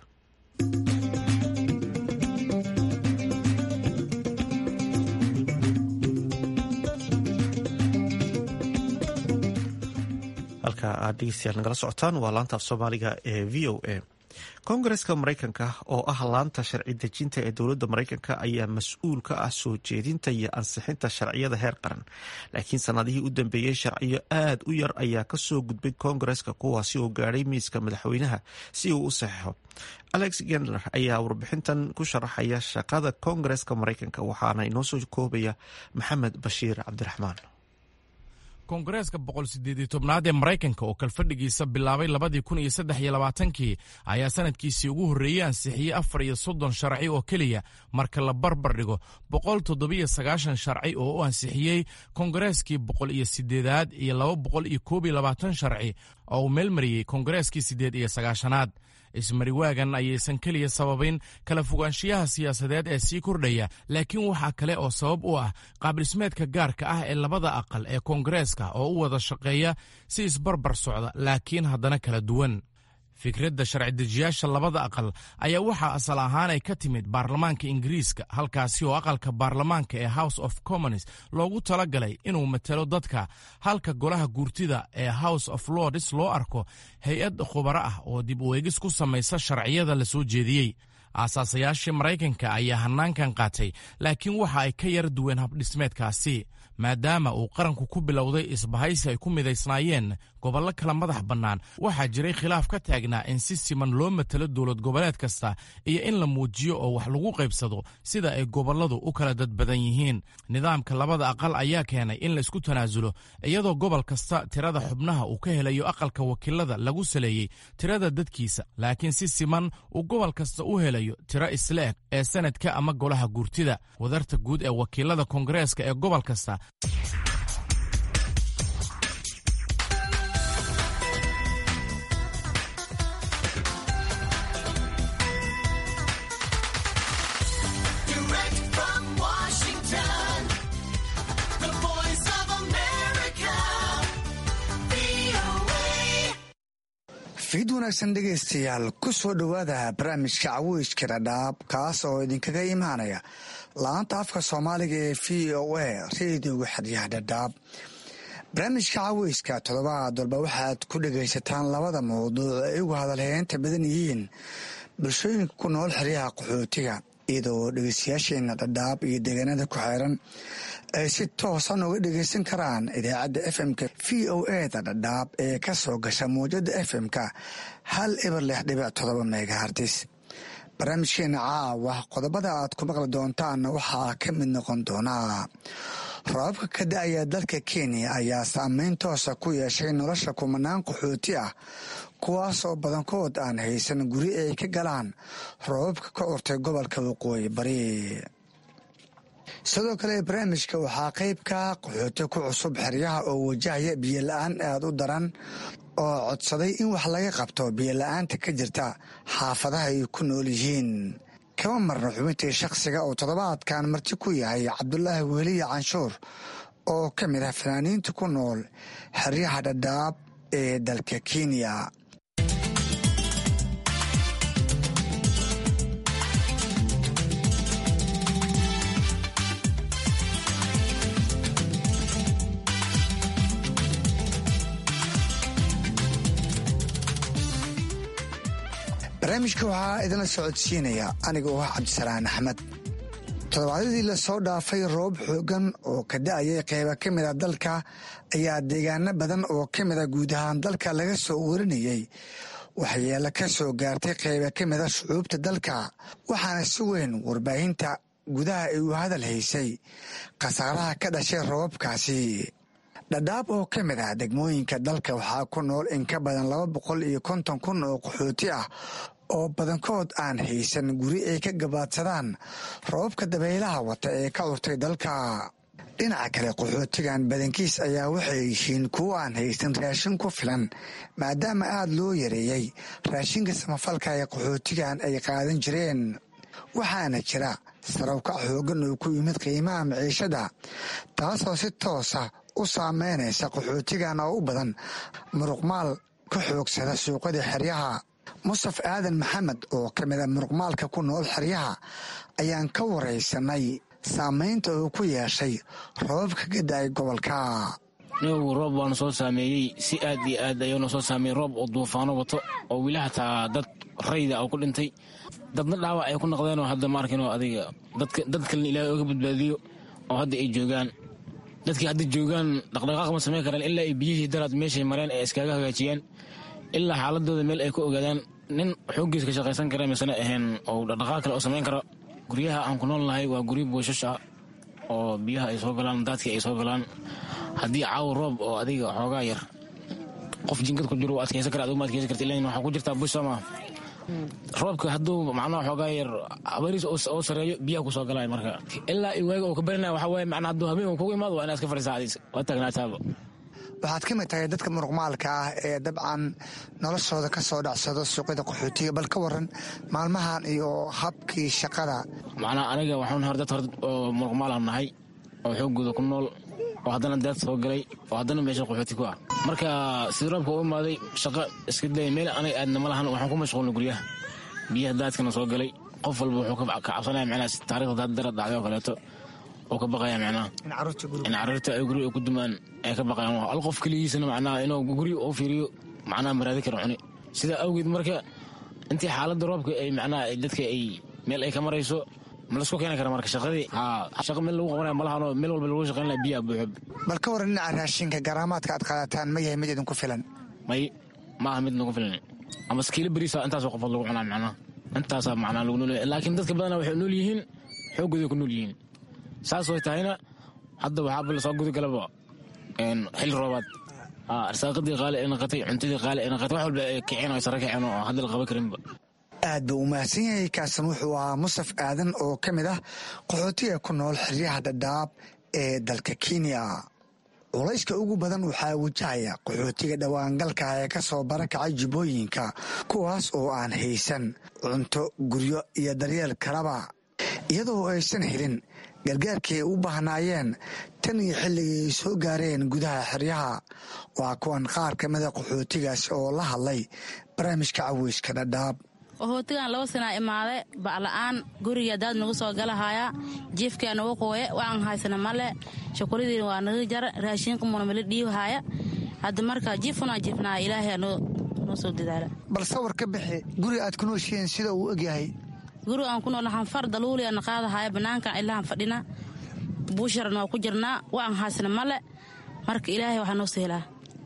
halka aad dhegeystayaal nagala socotaan waa laanta af soomaaliga ee v o a koongareska maraykanka oo ah laanta sharci dejinta ee dowladda maraykanka ayaa mas-uul ka ah soo jeedinta iyo ansixinta sharciyada heer qaran laakiin sanadihii u dambeeyey sharciyo aad u yar ayaa kasoo gudbay koongareska kuwaasi oo gaadhay miiska madaxweynaha si uu u saxeixo alex gendler ayaa warbixintan ku sharaxaya shaqada koongareska maraykanka waxaana inoo soo koobaya maxamed bashiir cabdiraxmaan koongareeska boqol sideed tobnaad ee maraykanka oo kalfadhigiisa bilaabay labadii kun iyo saddex iyo labaatankii ayaa sanadkiisii ugu horreeyey ansixiyey afar iyo soddon sharci oo keliya marka la barbar dhigo boqol toddobiyo sagaashan sharci oo u ansixiyey koongareeskii boqol iyo sideedaad iyo laba boqol iyo koob iyo labaatan sharci oo uu meelmariyey koongareeskii siddeed iyo sagaashanaad ismariwaagan ayaysan keliya sababayn kala fogaanshiyaha siyaasadeed ee sii kordhaya laakiin waxaa kale oo sabab u ah qaabdhismeedka gaarka ah ee labada aqal ee koongareeska oo u wada shaqeeya si isbarbar socda laakiin haddana kala duwan fikradda sharci-dejiyaasha labada aqal ayaa waxaa asal ahaan ay ka timid baarlamaanka ingiriiska halkaasi oo aqalka baarlamaanka ee house of commons loogu talagalay inuu matalo dadka halka golaha guurtida ee house of lords loo arko hay-ad khubaro ah oo dib u eegis ku samaysa sharciyada la soo jeediyey aasaasayaashii maraykanka ayaa hanaankan qaatay laakiin waxa ay ka yar duween habdhismeedkaasi maadaama uu qaranku ku bilowday isbahaysi ay ku midaysnaayeen gobollo kala madax bannaan waxaa jiray khilaaf ka taagnaa in si siman loo matalo dowlad goboleed kasta iyo in la muujiyo oo wax lagu qaybsado sida ay gobolladu u kala dad badan yihiin nidaamka labada aqal ayaa keenay in laysku tanaasulo iyadoo gobol kasta tirada xubnaha uu ka helayo aqalka wakiilada lagu saleeyey tirada dadkiisa laakiin si siman uu gobol kasta u helayo tiro isleeg ee sanadka ama golaha guurtida wadarta guud ee wakiilada koongareeska ee gobol kasta fiid wanaagsan dhegaystayaal ku soo dhowaada barnaamijka caweyska dhadhaab kaas oo idinkaga imaanaya la-aanta afka soomaaliga ee v o a reediyoga xeryaha dhadhaab barnaamijka caweyska toddobaad walba waxaad ku dhegaysataan labada mawduuc ay ugu hadalheynta badan yihiin bulshooyinka ku nool xeryaha qaxootiga iyadoo dhegeystayaasheena dhadhaab iyo deegaanada ku xeeran ay si toosan uga dhegaysan karaan idaacadda fm-ka v o eda dhadhaab ee ka soo gasha mawjada fm-ka hal eber lix dhibic todoba megahartis barnaamijkeena caawa qodobada aad ku maqli doontaan waxaa ka mid noqon doonaa roobabka ka da-aya dalka kenya ayaa saameyn toosa ku yeeshay nolosha kumanaan qaxooti ah kuwaas oo badankood aan haysan guri ay ka galaan roobabka ka urtay gobolka waqooyi bari sidoo kale barnaamijka waxaa qeybka qaxooti ku cusub xeryaha oo wajahaya biyo la-aan aada u daran oo codsaday in wax laga qabto biyo la-aanta ka jirta xaafadaha ay ku nool yihiin kama marna xubintii shakhsiga oo toddobaadkan marti ku yahay cabdulaahi weliya canshuur oo ka mid ah fanaaniinta ku nool xeryaha dhadhaab ee dalka kenya barnaamijka waxaa idinla socodsiinaya aniga oo ah cabdisalaan axmed toddobaadyadii lasoo dhaafay roob xoogan oo ka da-ayay qeyba ka mid a dalka ayaa deegaano badan oo ka mid a guud ahaan dalka laga soo warinayey waxyeelo ka soo gaartay qeyba ka mid a shucuubta dalka waxaana si weyn warbaahinta gudaha ay u hadal haysay khasaaraha ka dhashay roobabkaasi dhadhaab oo ka mid ah degmooyinka dalka waxaa ku nool in ka badan laba boqol iyo konton kun oo qaxooti ah oo badankood aan haysan guri ay ka gabaadsadaan roobabka dabaylaha wata ee ka urtay dalka dhinaca kale qaxootigan badankiis ayaa waxay yihiin kuwo aan haysan raashin ku filan maadaama aada loo yareeyey raashinka samafalka ee qaxootigan ay qaadan jireen waxaana jira sarowkac xoogan oo ku yimid qiimaha maciishada taasoo si toosa u saameynaysa qaxootigan oo u badan muruqmaal ka xoogsada suuqada xeryaha mustaf aadan maxamed oo ka mid a muruqmaalka ku nool xeryaha ayaan ka waraysanay saameynta uu ku yeeshay roobabka ka da-ay gobolka nigu roob waana soo saameeyey si aad iyo aad ayuuna soo saameeyey roob oo duufaano wato oo weli hataa dad rayda oo ku dhintay dadna dhaawac ay ku noqdeenoo hadda maarkin adiga dad kalena ilaahay oga badbaadiyo oo hadda ay joogaan dadkii hadda joogaan dhaqdhaqaaq ma samayn karaan ilaa ay biyihii daraad meeshay mareen ay iskaga hagaajiyaan ilaa xaaladooda meel ay ku ogaadaan nin xooggiis ka shaqaysan kara misena ahayn oo dhaqdhaqaaq kale oo samayn kara guryaha aan ku nool nahay waa guryo booshash ah oo biyaha ay soo galaan daadkii ay soo galaan haddii caawo roob oo adiga xoogaa yar qof jinkad ku jiro adkaysan kara aduguma adkaysan karta ilaa waxaa ku jirtaa bush soo maa roobka hadduu macnaha xoogaa yar abariis oo sareeyo biyaha kusoo galaya marka ilaa iwaaga oo ka barinaya waxaa waaye macnaa hadduu habeen kugu imaado waa inaad iska fadhisaa adiis waa taagnaataaba waxaad ka mid tahay dadka muruqmaalka ah ee dabcan noloshooda ka soo dhacsado suuqyada qaxootiga bal ka waran maalmahan iyo habkii shaqada macnaa aniga waxaan hor dad hor oo muruqmaalan nahay oo xooggooda ku nool oo haddana daad soo galay oo haddana meesha qaxooti ku ah marka sida roobka u imaaday shaqo iska daya meel anay aadna ma lahan waxaan ku mashquulna guryaha biyaha daadkana soo galay qof walba wuxuu ka cabsanaya macnaha taarikhda daad dara dhacday oo kaleeto oo ka baqaya macnaha in carruurta ay guri ku dumaan ay ka baqayaan al qof keligiisana macnaha inuu guri u fiiriyo macnaha maraadi kara cuni sidaa awgeed marka intii xaaladda roobka ay macnaha dadka ay meel ay ka marayso ma laisku keeni kara marka shaqadii shaqa meel lagu qabanaya malahan meel walba lagu shaqayn laha biyaa buuxo bal ka waran dhinaca raashinka garaamaadka aad qaadataan ma yahay mid idinku filan may ma aha mid nagu filan ama skiilo beriisa intaasoo qofood lagu cunaa macnaha intaasaa macnaa lagu nool laakiin dadka badana waxay nool yihiin xooggooday ku nool yihiin saas way tahayna hadda waxaaba lasoo gudagalaba xilli roobaad arsaaqadii qaali ay naqatay cuntadii qaali ay naqatay wax walba ay kiceen ay sare kiceen oo hadda la qaban karinba aad buu u mahadsan yahay kaasan wuxuu ahaa musaf aadan oo ka mid ah qaxootiga ku nool xeryaha dhadhaab ee dalka kenya culayska ugu badan waxaa wajahaya qaxootiga dhowaangalka ee ka soo barakacay jubbooyinka kuwaas oo aan haysan cunto guryo iyo daryeel kalaba iyadoo aysan helin gargaarkii ay u baahnaayeen tan iyo xilligii ay soo gaareen gudaha xeryaha waa kuwan qaar ka mida qaxootigaas oo la hadlay barnaamijka caweyska dhadhaab qaxootigan laba sanaa imaade ba'la'aan guriga daad nagu soo galahaaya jiifkaa nagu qooye waxaan haysana male shukuladii waa naga jara raashinka muna mala dhiibahaaya hadda marka jiifkunaa jiifnaa ilaahay noo soo dadaala bal sawar ka bixi guriga aad ku nooshihiin sida uu egyahay guriga aan ku noolnahan far daluuliana qaadahaya bannaankan ilahan fadhina buusharan waa ku jirnaa waxaan haysana male marka ilaahay waxaa noo sehelaa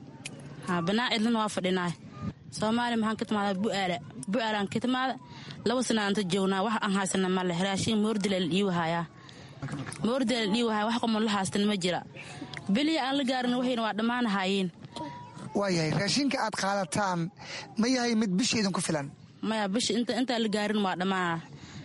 bannaan cidlana waa fadhinaa soomaaliya maxaan ka timaada bu'aala bu'aalaan ka timaada laba sana anta joognaa wax aan haysana male raashin moordila la dhiiwahayaa moordila la dhiiwahaya wax qomon la haastan ma jira beliya aan la gaarin waxayna waa dhammaanahaayeen waayahay raashinka aad qaadataan ma yahay mid bisha idinku filan maya bisha intaan la gaarin waa dhammaana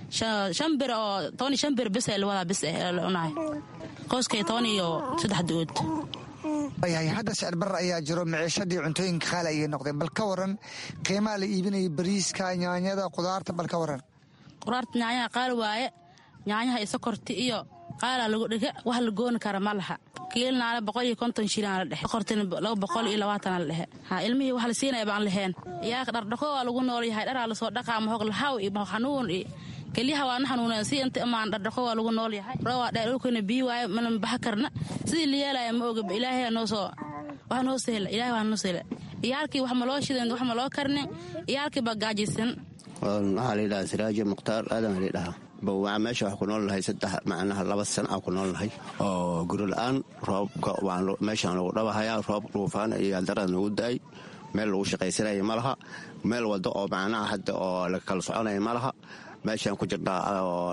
shan bir oo toban iyo shan bir bis la wadaa bis la cunahay qoyskay toban iyo saddex dood waayahay hadda sicir barar ayaa jiro maciishadii cuntooyinka qaali ayay noqdeen bal ka waran qiimaha la iibinaya bariiska nyaanyada qudaarta bal ka waran qudaarta nyaanyaha qaali waaye nyaanyaha iyo sokorti iyo qaalaa lagu dhiga wax la gooni kara ma laha kiilnaale boqol iyo konton shilaan la dhexe sokortina laba boqol iyo labaatana la dhexe ha ilmihii wax la siinaya baan laheen iyaaka dhardhaqo waa lagu nool yahay dharaa lasoo dhaqaa mahog lahaw iyo mahog xanuun iyo kelyaha waana xanuuneen si inta imaan dhardhaqo waa lagu nool yahay roowaa dheer dhulkana bii waayo mana baxa karna sidii la yeelaya ma oga ilaahay noo soo wax noo sehla ilaahay waa noo sehla iyaalkii wax ma loo shidan wax ma loo karnin iyaalkii baa gaajaysan waxaa la yidhahaa siraaji mukhtaar aadan la yidhahaa bawaa meesha wax ku nool nahay saddex macnaha laba sana aan ku nool nahay oo guri la-aan roobka meeshaan lagu dhabahayaa roob dhuufaan iyo darad nagu da-ay meel lagu shaqaysanaya ma laha meel wado oo macnaha hadda oo la kala soconaya ma laha meeshaan ku jirnaa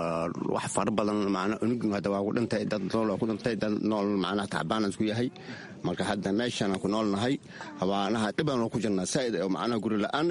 wax fara badan unugin hadda waa ku dhintay dad nool waa ku dhintay dad nool macnaha tacbaan isku yahay marka hadda meeshaan aan ku nool nahay habaanaha dhibaan ku jirnaa saaid oo macnaha guri la-aan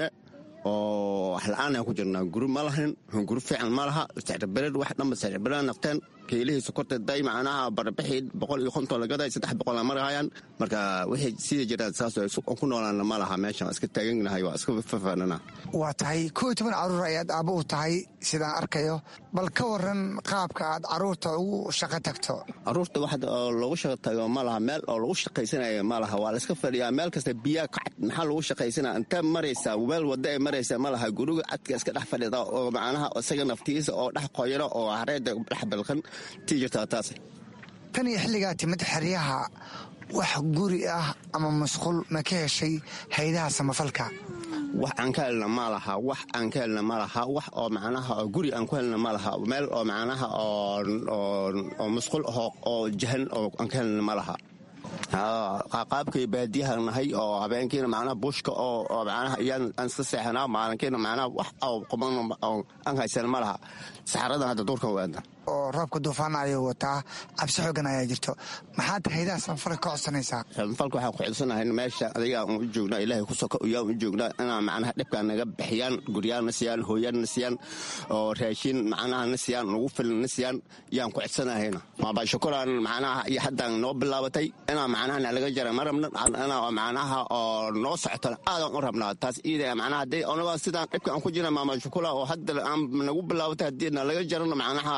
oo wax la-aan aan ku jirnaa guri ma lahayn guri fiican ma laha sicirbered wax dhanba sicirbered nafteen kiilihii sokorta day macnaha barbixii boqol iyo konton lagaday saddex boqol marahayaan marka wixii sida jiraan saas ku noolaana ma laha meeshaan iska taaganahay waa iska fafaanana waa tahay koo iyo toban caruur ayaad aabba u tahay sidaan arkayo bal ka waran qaabka aad caruurta ugu shaqo tagto caruurta wax loogu shaqo tago ma laha meel oo lagu shaqaysanayo ma laha waa la iska fadhiyaa meel kasta biyaa kacad maxaa lagu shaqaysanaya intee maraysaa meel wada ay maraysaa ma laha guriga cadka iska dhex fadhida oo macnaha isaga naftiisa oo dhex qoyano oo hareeda dhex balkan tii jirtaa taas tan iyo xilligaa timid xeryaha wax guri ah ama masquul ma ka heshay haydaha samafalka wax aan ka helna ma laha wax aan ka helna ma laha wax oo macnaha guri aan ku helna ma laha meel oo macnaha oo masquul ahoo oo jahan oo aan ka helna ma laha qaabkay baadiyaha nahay oo habeenkiina macnaha bushka oo macnaha iyaan aan iska seexanaa maalinkiina macnaha wax oo quban aan haysana ma laha saxaradan hadda duurkan waada oo roobka duufaana ayuu wataa cabsi xoogan ayaa jirto maxaad haydaha samafalka ka codsanaysaa samafalka waxaan ku codsanahay meesha adiga aan u joognaa ilaahay ku soka uyaan u joognaa inaa macnaha dhibkaan naga bixiyaan guryaanna siiyaan hooyaanna siiyaan oo raashin macnaha na siiyaan nagu filan na siiyaan yaan ku codsanahayna maaba shukuraan macnaha iyo haddaan noo bilaabatay inaa macnaha nalaga jara ma rabna inaa macnaha oo noo socotana aadaan u rabnaa taas iida macnaha haddii onaga sidaan dhibka aan ku jirna maama shukula oo hadda aan nagu bilaabatay haddii nalaga jarana macnaha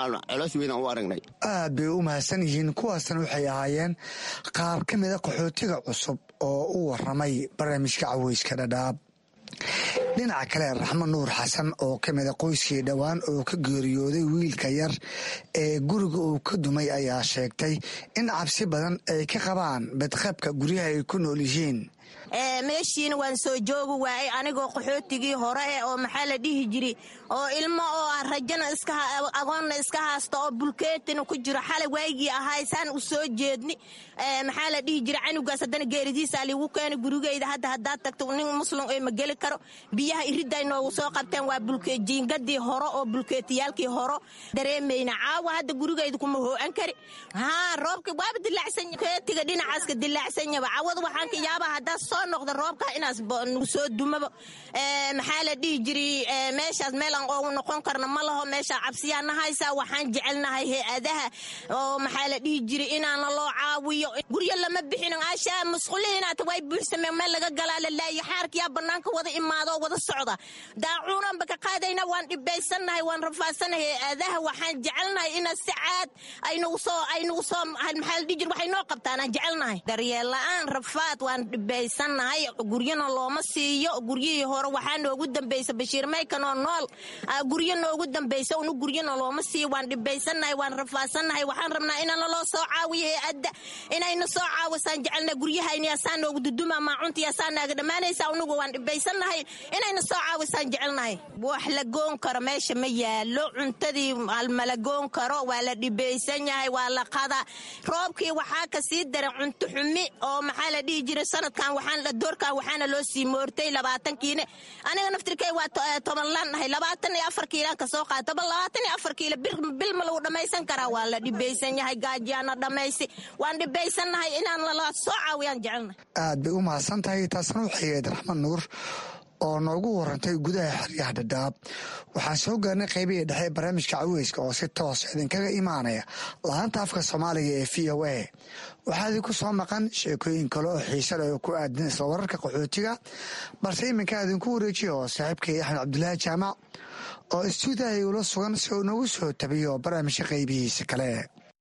aad bay u mahadsan yihiin kuwaasna waxay ahaayeen qaar ka mida qaxootiga cusub oo u waramay barnaamijka caweyska dhadhaab dhinaca kale raxmo nuur xasan oo ka mida qoyskii dhowaan oo ka geeriyooday wiilka yar ee guriga uu ka dumay ayaa sheegtay in cabsi badan ay ka qabaan badqabka guryaha ay ku nool yihiin meeshiina waan soo joogi waayey anigoo qaxootigii hore eh oo maxaa la dhihi jiri oo ilmo oo ah rajana agoonna iska haasta oo bulkeetina ku jiro xalay waygii ahay saan u soo jeedni maxaa la dhihi jira canugaas haddana geeridiisa liigu keena gurigeyda hadda haddaad tagto nin muslim ee ma geli karo biyaha iridday noogu soo qabteen waa bulkeejiingadii hore oo bulkeetiyaalkii horo dareemayna caawa hadda gurigeyda kuma hoo'an kari haa roobka waaba dilaacsan keetiga dhinacaaska dilaacsanyaba cawada waxaan ka yaabaa haddaa soo noqda roobka inaas nagu soo dumaba maxaa la dhihi jiri meeshaas meel aan oogu noqon karna ma laho meeshaa cabsiyaa nahaysaa waxaan jecelnahay hay-adaha oo maxaa la dhihi jiri inaana loo caawiyo guryo lama bixin ashaa masquulihiinaata way buuxsameen meel laga galaa la laayo xaarkiyaa bannaanka wada imaado wada socda daacuunanba ka qaadayna waan dhibaysannahay waan rafaadsannahay hay-adaha waxaan jecelnahay ina si caad aynugu soo aynugu soo maxaa la dhihi jiri waxay noo qabtaan aan jecelnahay daryeel la-aan rafaad waan dhibaysannahay guryana looma siiyo guryihii hore waxaa noogu dambaysa bashiir maykanoo nool guryo noogu dambaysa unu guryana looma siiyo waan dhibaysannahay waan rafaadsannahay waxaan rabnaa inana loo soo caawiyo hay-adda inayna soo caawisaan jecelna guryahayni asaa noogu duduma maacuntii asaa naaga dhammaanaysa unugu waan dhibaysannahay inayna soo caawisaan jecelnahay wax la goon karo meesha ma yaalo cuntadii mala goon karo waa la dhibaysan yahay waa la qada roobkii waxaa ka sii daran cunto xumi oo maxaa la dhihi jiray sanadkan waxaan doorkan waxaana loo sii moortay labaatankiine aniga naftirkay waa toban laan nahay labaatan iyo afar kiilaan ka soo qaata bal labaatan iyo afar kiilo bil ma lagu dhammaysan karaa waa la dhibaysan yahay gaajiyaana dhammaysi waan dhibaysannahay inaan lala soo caawiyaan jecelnahay aad bay u mahadsan tahay taasna waxay ahayd raxmad nuur oo noogu warantay gudaha xeryaha dhadhaab waxaan soo gaarnay qaybihii dhexe ee barnaamijka caweyska oo si toos idinkaga imaanaya laanta afka soomaaliga ee v o a waxaa idinku soo maqan sheekooyin kale oo xiise leh oo ku aadan isla wararka qaxootiga balse iminkaa idinku wareejiya oo saaxiibkay axmed cabdulaahi jaamac oo istuudiyaha igula sugan si uu noogu soo tabiyo barnaamijka qaybihiisa kale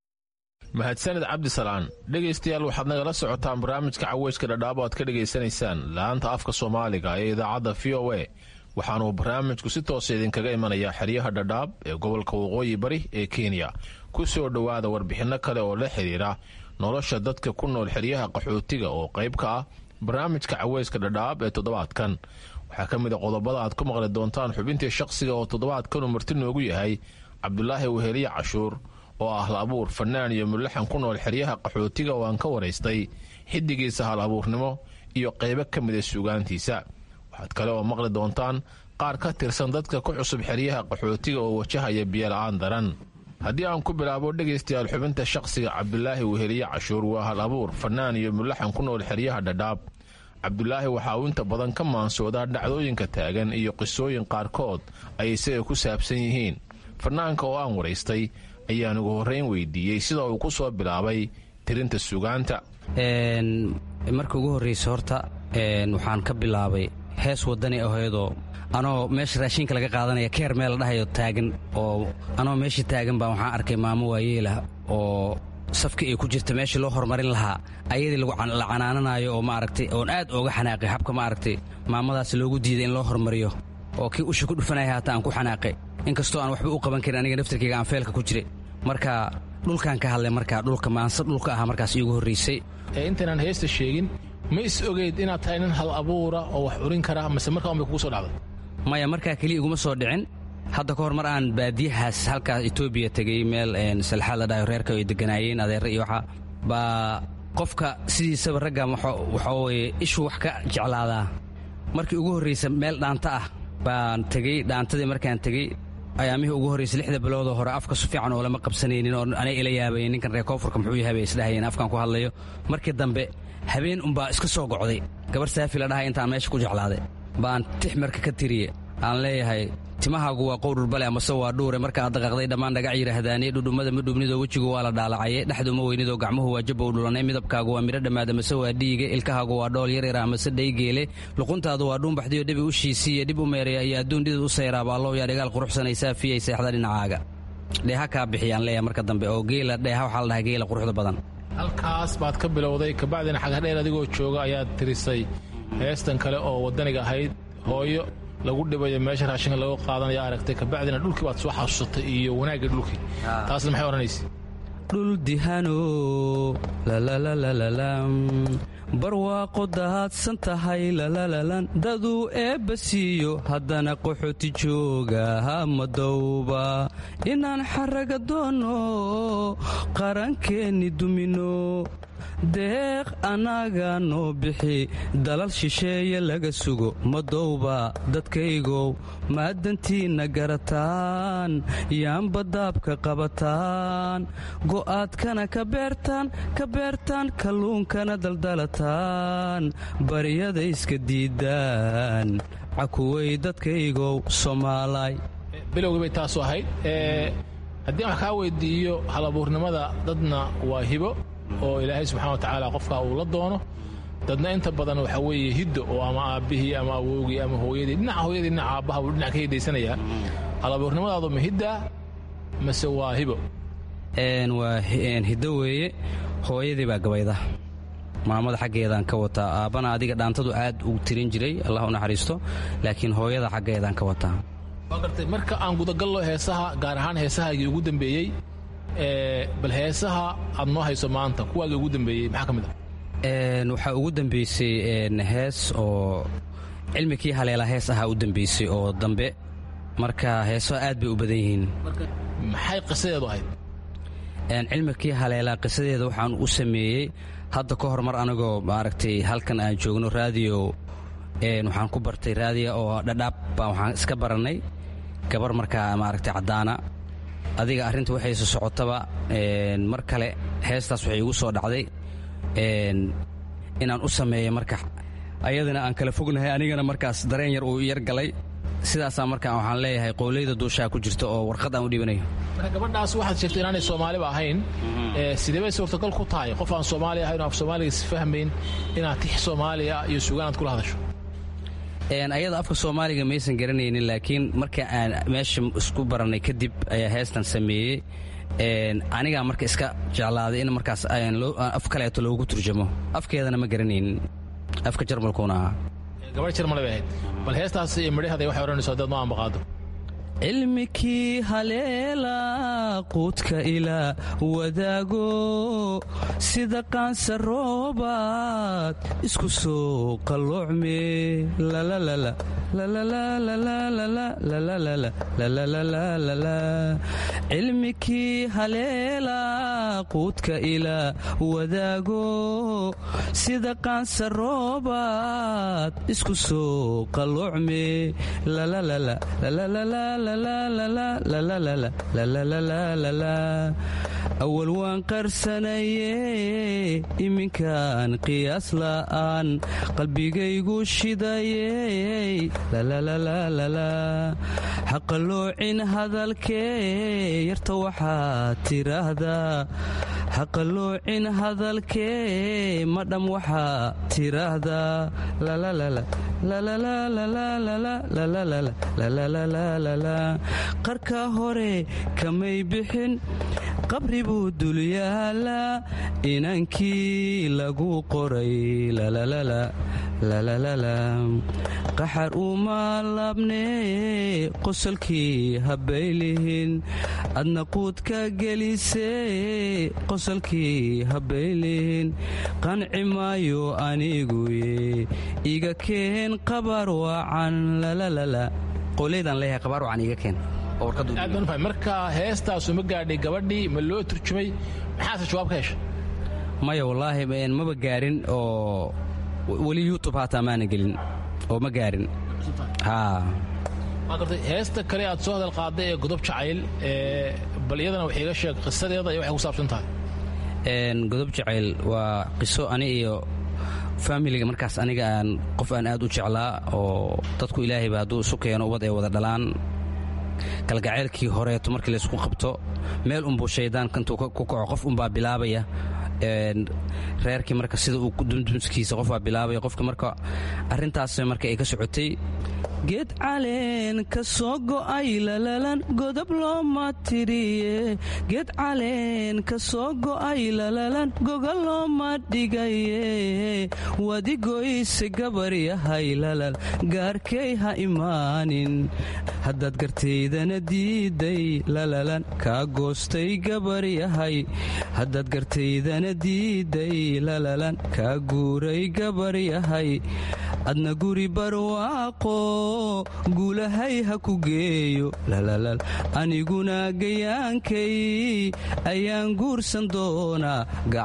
mahadsaned cabdisalaan dhegaystayaal waxaad nagala socotaan barnaamijka caweyska dhadhaabo aad ka dhegaysanaysaan laanta afka soomaaliga ee idaacadda v o a waxaanuu barnaamijku si toosa idinkaga imanayaa xeryaha dhadhaab ee gobolka waqooyi bari ee kenya ku soo dhowaada warbixinno kale oo la xidhiira nolosha dadka ku nool xeryaha qaxootiga oo qayb ka ah barnaamijka caweyska dhadhaab ee toddobaadkan waxaa ka mid a qodobada aad ku maqli doontaan xubintii shaqsiga oo toddobaadkanu marti noogu yahay cabdulaahi weheliye cashuur oo ah hal abuur fanaan iyo mulaxan ku nool xeryaha qaxootiga oo aan ka waraystay xiddigiisa hal abuurnimo iyo qaybo ka mida suugaantiisa waxaad kale oo maqli doontaan qaar ka tirsan dadka ku cusub xeryaha qaxootiga oo wajahaya biyola'aan daran haddii aan ku bilaabo dhegaystayaal xubinta shaqsiga cabdulaahi weheliye cashuur waa hal abuur fanaan iyo mulaxan ku nool xeryaha dhadhaab cabdulaahi waxaa uu inta badan ka maansoodaa dhacdooyinka taagan iyo qisooyin qaarkood ay isaga ku saabsan yihiin fanaanka oo aan waraystay ayaan ugu horrayn weydiiyey sida uu ku soo bilaabay tirinta sugaanta marka ugu horraysa horta waxaan ka bilaabay hees waddani ahaydoo anoo meesha raashinka laga qaadanaya keer meel la dhahayo taagan oo anoo meesha taagan baa waxaan arkay maamo waayeelah oo safka ay ku jirta meeshii loo horumarin lahaa ayadii la canaananayo oo maaragtay oon aad ooga xanaaqay habka maaragtay maamadaas loogu diiday in loo horumariyo oo kii usha ku dhufanaya haata aan ku xanaaqay inkastoo aan waxba u qaban karin aniga naftarkayga aan feelka ku jiray marka dhulkaan ka hadlay markaa dhulka maanse dhulka aha markaas iigu horraysay intaynaan heesta sheegin ma is ogeyd inaad tahay nin hal abuura oo wax urin kara mase markaa unbay kugu soo dhacday maya markaa keliya iguma soo dhicin hadda ka hor mar aan baadiyahaas halkaas etoobiya tegey meel salxaad la dhahayo reerka ay deganaayeen adeerre iyo waxa baa qofka sidiisaba raggan waxa weye ishuu wax ka jeclaadaa markii ugu horraysa meel dhaanta ah baan tegey dhaantadii markaan tegey ayaamihii ugu horraysay lixda biloodoo hore afka su fiican oo lama qabsanaynin oo anay ila yaabayeen ninkan reer koonfurka muxuu yahay bay isdhahayeen afkaan ku hadlayo markii dambe habeen unbaa iska soo gocday gabar saafi la dhahay intaan meesha ku jeclaaday baan tix marka ka tiriye aan leeyahay timahaagu waa qowdhurbale amase waa dhuure markaad daqaqday dhammaan dhagac yidhaahdaane dhudhummada ma dhubnidoo wejigu waa la dhaalacaye dhexduma weynidoo gacmuhu waa jabbow dhulanay midabkaagu waa midho dhammaad amase waa dhiige ilkahaagu waa dhool yaryara amase dhaygeele luquntaadu waa dhuunbaxdiyo dhibi u shiisiiye dhib u meeraya iyo adduun dhidid u sayraaba allow yaa dhigaal quruxsanaysaa fiyay seexda dhinacaaga dheeha kaa bixiyaan leeya marka dambe oo geela dheeha waxaa la dhahay geela quruxda badan halkaas baad ka bilowday kabacdina xagadheer adigoo jooga ayaad tirisay heestan kale oo waddaniga ahayd hooyo lagu dhibayo meesha raashinka lagu qaadanaya aragtay kabacdina dhulkii baad soo xasuusatay iyo wanaagga dhulkii taasna maxay odhanaysa dhul dihano barwaaqo dahaadsan tahay lalalalan daduu eebba siiyo haddana qaxooti jooga hamadowba inaan xaraga doonno qarankeenni dumino deeq annaga noo bixi dalal shisheeye laga sugo madowba dadkaygow maadantiinna garataan yaanba daabka qabataan go'aadkana ka beertaan ka beertaan kalluunkana daldalataan baryada iska diidaan cakuwey dadkaygow soomaalay bilowgii bay taasu ahayd haddii wax kaa weydiiyo halabuurnimada dadna waa hibo oo ilaahay subxana watacaala qofkaa uu la doono dadna inta badan waxa weeye hiddo oo ama aabbihii ama awowgii ama hooyadii dhinaca hooyadii dhinaca aabbaha buu dhinac ka hidaysanayaa halabuurnimadaadu ma hiddaa mase waa hibo waa hiddo weeye hooyadii baa gabayda maamada xaggeedaan ka wataa aabbana adiga dhaantadu aad u tirin jiray allah u naxariisto laakiin hooyada xaggeedaan ka wataa waa gartay marka aan gudagallo heesaha gaar ahaan heesahaagii ugu dambeeyey bal heesaha aad noo hayso maanta kuwaagii ugu dambeeyey maxaa ka mid ah waxaa ugu dambeysay hees oo cilmikii haleela hees ahaa u dambeysay oo dambe marka heeso aad bay u badan yihiin maxay qisadeedu ahayd cilmikii haleelaa qisadeeda waxaan u sameeyey hadda ka hor mar anigoo maaragtay halkan aan joogno raadiyo waxaan ku bartay raadiya oo dhadhaab baa waxaan iska barannay gabar markaa maaragtay caddaana adiga arrinta waxayse socotaba mar kale heestaas waxay igu soo dhacday inaan u sameeyo marka ayadana aan kala fognahay anigana markaas dareen yar uu yar galay sidaasaa markaa waxaan leeyahay qowleyda duushaa ku jirta oo warqad aan u dhibanayo marka gabadhaas waxaad sheegtay inaanay soomaaliba ahayn sidee bay suurtagal ku tahay qof aan soomaali ahayn oo af soomaaliga isfahmayn inaad tix soomaaliya iyo sugaanaad kula hadasho ayada afka soomaaliga maysan garanaynin laakiin marka aan meesha isku barannay kadib ayaa heestan sameeyey anigaa marka iska jeclaaday in markaas af kaleeto loogu turjamo afkeedana ma garanaynin afka jarmalkuuna ahaa gabadh jarmale bay ahayd bal heestaas iyo midhaheeda waxay odhanayso haddaad noo ambaqaado cilmikii haleela quudka ilaa wadaago sida qaansa roobaad isku soo qalloocme cilmikii haleela quudka ilaa wadaago sida qaansa roobaad isku soo qalloocme awal waan qarsanaye iminkaan qiyaas la'aan qalbigaygu shidaye haqaloocin hadalkee yarta waxaad tiraahdaa haqaloocin hadalkee madham waxaa tiraahdaa qarka hore kamay bixin qabri buu dul yaalaa inankii lagu qoray qaxar uma laabnee qosolkii habbaylihin adna quudka gelisee qosolkii habbaylihin qanci maayo aniguye iga keen qabar wacan qowleydaan leeyahay qabaar wacan iga keen aad baan ufahay marka heestaasu ma gaadhay gabadhii ma loo turjumay maxaase jawaab ka hesha maya wallaahi maba gaarin oo weli youtub haataa maana gelin oo ma gaarin waa gartay heesta kale aad soo hadal qaaday ee godob jacayl bal iyadana wax iiga sheeg qisadeeda iyo waxay ku saabsan tahay godob jacayl waa qiso ani iyo faamiliga markaas aniga aan qof aan aad u jeclaa oo dadku ilaahayba hadduu isu keeno ubad ay wada dhalaan kalgacaylkii horeeto markii laysku qabto meel unbuu shaydaanka intuu ku kaco qof unbaa bilaabaya reerkii marka sida uu dundunskiisa qofbaa bilaabaya qofka marka arrintaas marka ay ka socotay geed caleen ka soo go'ay lalalan godob looma tiriye geed caleen ka soo go'ay lalalan goga looma dhigaye wadigoyse gabar yahay lalal gaarkay ha imaanin haddaad gartaydana diiday lalalan kaa goostay gabar yahay haddaad gartaydana ina diiday lalalan kaa guuray gabar yahay adna guri barwaaqo guulahay ha ku geeyo lalalal aniguna gayaankay ayaan guursan doonaa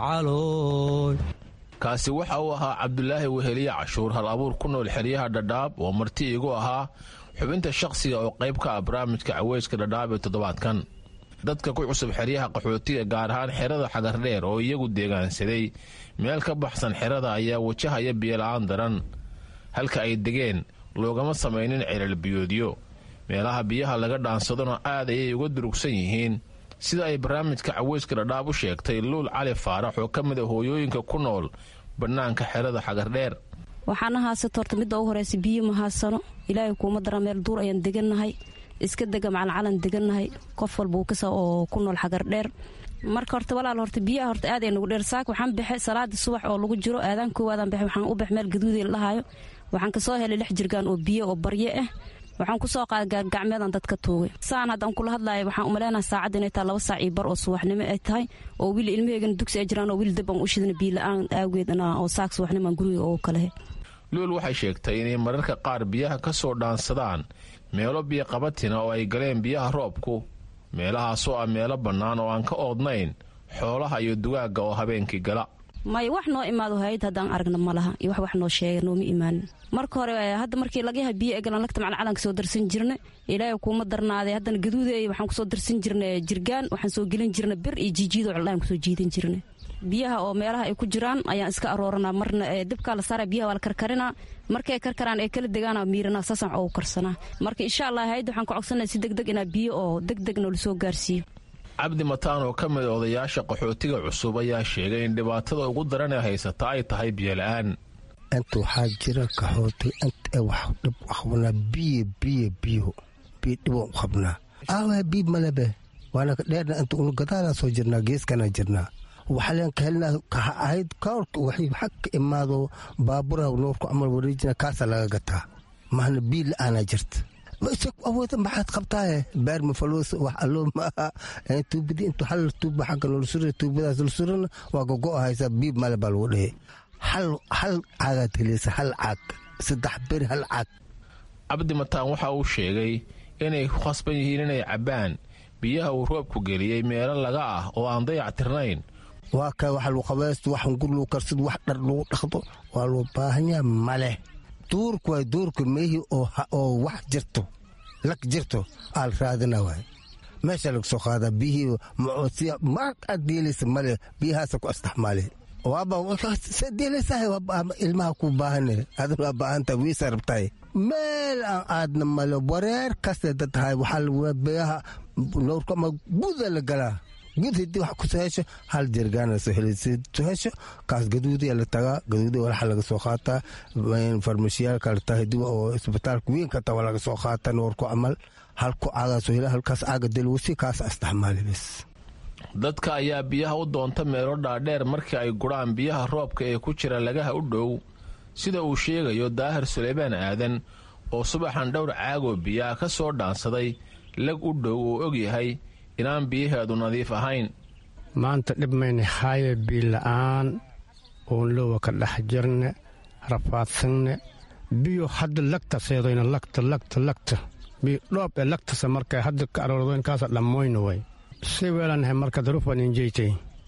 gacalooy kaasi waxa uu ahaa cabdulaahi weheliye cashuur hal abuur ku nool xeryaha dhadhaab oo marti igu ahaa xubinta shakhsiga oo qayb ka ah barnaamijka caweyska dhadhaab ee toddobaadkan dadka ku cusub xeryaha qaxootiga gaar ahaan xerada xagardheer oo iyagu deegaansaday meel ka baxsan xerada ayaa wajahaya biyola'aan daran halka ay degeen loogama samaynin ceelal-biyoodyo meelaha biyaha laga dhaansadona aad ayay uga durugsan yihiin sida ay barnaamijka caweyska dhadhaab u sheegtay luul cali faarax oo ka mid a hooyooyinka ku nool bannaanka xerada xagardheer waxaana haasata horta midda ugu horeysa biyo ma haasano ilaahay kuuma dara meel duur ayaan degannahay iska dega macalcalan degannahay qof walba uu kasa oo ku nool xagardheer marka horta walaal horta biyaha horta aad ay nagu dheer saak waxaan baxe salaadii subax oo lagu jiro aadaan koowaadaan baxe waxaan u bax meel gaduudii la dhahayo waxaan kasoo helay lix jirgaan oo biyo oo barye ah waxaan kusoo qaaday gaargacmeedan dadka tuugay saan haddaan kula hadlaaya waxaan umaleynaha saacadda inay tahay laba saac iyo bar oo subaxnimo ay tahay oo wiil ilmaheegana dugsi ay jiraan oo wiil dab aan u shidana biila-aan aageedna oo saak subaxnimaan guriga oo kalehe luul waxay sheegtay inay mararka qaar biyaha ka soo dhaansadaan meelo biyo qabatina oo ay galeen biyaha roobku meelahaasoo ah meelo bannaan oo aan ka oodnayn xoolaha iyo dugaagga oo habeenkii gala maya wax noo imaado hayad haddaan aragna ma laha iyo wax wax noo sheega nooma imaanin marka hore hadda markii laga yaha biyo egalan lagta macalcalanka soo darsan jirna ilaahay kuuma darnaaday haddana gaduudeey waxaan kusoo darsan jirna jirgaan waxaan soo gelin jirna bir iyo jiijiido cildhaan kusoo jiidan jirna biyaha oo meelaha ay ku jiraan ayaan iska arooranaa marna dibkaa la saara biyaha waa la karkarinaa markay karkaraan ee kala degaana miirana saasaan oogu karsanaa marka insha allah hayadda waxaan ku codsanaya si degdeg inaa biyo oo degdeg noola soo gaarsiiyo cabdi mataan oo ka mid odayaasha qaxootiga cusub ayaa sheegay in dhibaatada ugu daran ee haysata ay tahay biyola'aan inta waxaa jira qaxooti inta wax dhib qabnaa biyo biyo biyo biyo dhibaan u qabnaa aawa biib malebe waana dheerna inta unu gadaalaa soo jirnaa geeskana jirnaa waxaan ka helnaa kaha ahayd kaorka waxay xag ka imaado baabura noorku camal wareejina kaasaa laga gataa mahna biyo la-aanaa jirta awooda maxaad qabtaaye beer mafaloos wax alloo maaha tuubadi intu hal tuuba xagga noola sura tuubadaas la surana waa gogo haysaa biib male baa lagu dhahe hal hal caagaad heleysa hal caag saddex beri hal caag cabdi mataan waxa uu sheegay inay ku khasban yihiin inay cabbaan biyaha uu roobku geliyey meelo laga ah oo aan dayac tirnayn waa ka wax lagu qabaysto wax gur lagu karsado wax dhar lagu dhaqdo waa loo baahanyaa male duurku waay duurku meehii oo wax jirto lag jirto aal raadina waay meesha laga soo qaadaa biyihii macoosiya mar aad deelaysa male biyahaasa ku astaxmaale waaba se deelaysahay ilmaha ku baahane adan waa baahantahay wiisa rabtahay meel aan aadna male wareer kaste dad tahay waxaa biyaha noorku ama guda la galaa gud hadii wax kusoo hesho hal jirgaana soo helaysa soo hesho kaas gaduudiya la tagaa gaduudiya walaxa laga soo qaataa farmashiyaalka la tahay dib oo isbitaalka weynka taa waa laga soo qaataa noorku camal halku caagaa soo hela halkaas caaga delwasi kaas astaxmaali bes dadka ayaa biyaha u doonta meelo dhaadheer markii ay guraan biyaha roobka ee ku jira lagaha u dhow sida uu sheegayo daahir suleymaan aadan oo subaxan dhowr caagoo biyaha ka soo dhaansaday lag u dhow uu og yahay inaan biyaheedu nadiif ahayn maanta dhib mayna haaye biila'aan oon lowa ka dhex jirne rafaadsanne biyo hadda lagta seedoyna lagta lagta lagta biyo dhoob ee lagtasa marka hadda ka aroordoyn kaasa dhammoyna way si weelanahay marka darufan injeyti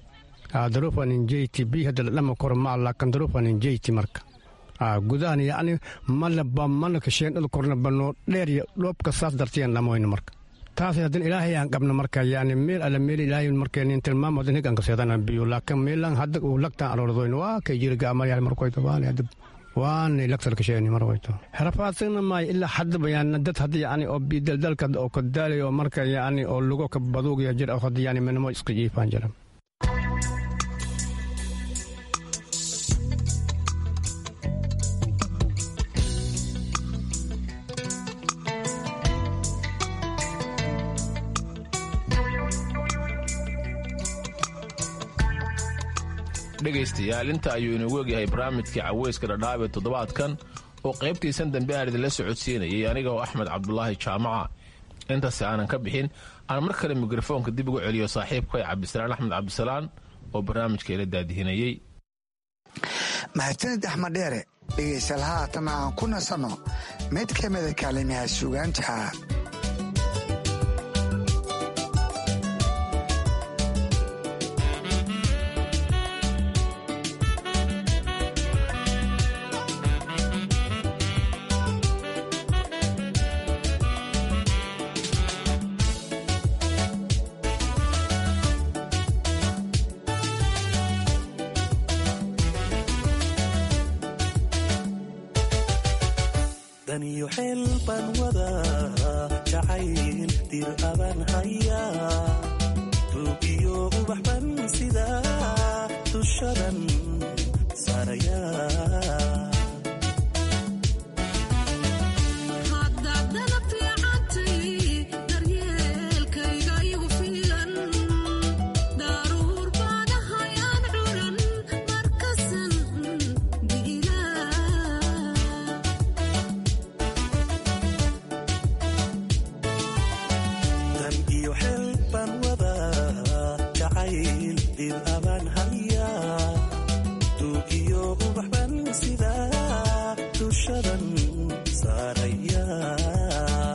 darufan injeyti biyo hadda ladhama koro maa laakan darufan injeyti marka gudahan yacni malaba mana kasheen dhul korna banoo dheer iyo dhoobka saas dartiyan dhammoyna marka taas haddin ilaahay aan qabna marka yani meel alla meel ilaahay markeenin tilmaamo haddin higan kaseedana biyo laakiin meelan hadda uu lagtaan aroordoyn waa kay jiriga amaryaal markoyto waani hadda waanay lagtar kasheeni markoyto rafaadsigna maayo ilaa haddaba yani dad hadda yani oo bidaldalka oo kadaalay oo marka yani oo lugo ka baduugaya jir oo hadda yani minimo iska jiifaan jira dhegaystayaal inta ayuu inagu egyahay barnaamijkii caweyska dhadhaab ee toddobaadkan oo qaybtiisan dambe aan idinla socodsiinayay anigoo axmed cabdulaahi jaamaca intaasi aanan ka bixin aan mar kale mikrofoonka dib ugu celiyo saaxiibkay cabdisalaan axmed cabdisalaan oo barnaamijka ila daadihinayey mahadsanid axmed dheere dhegaystayaal haatan aan ku nasanno mid ka mida kaalimaha suugaanta daniyo xeel baan wadaa jacayl dir abaan hayaa tuugiyo ubax ban sidaa dushadan saarayaa dan iyo xeel baan wadaa jacayl dir abaan hayaa tuugiyo ubax ban sidaa dushadan saarayaa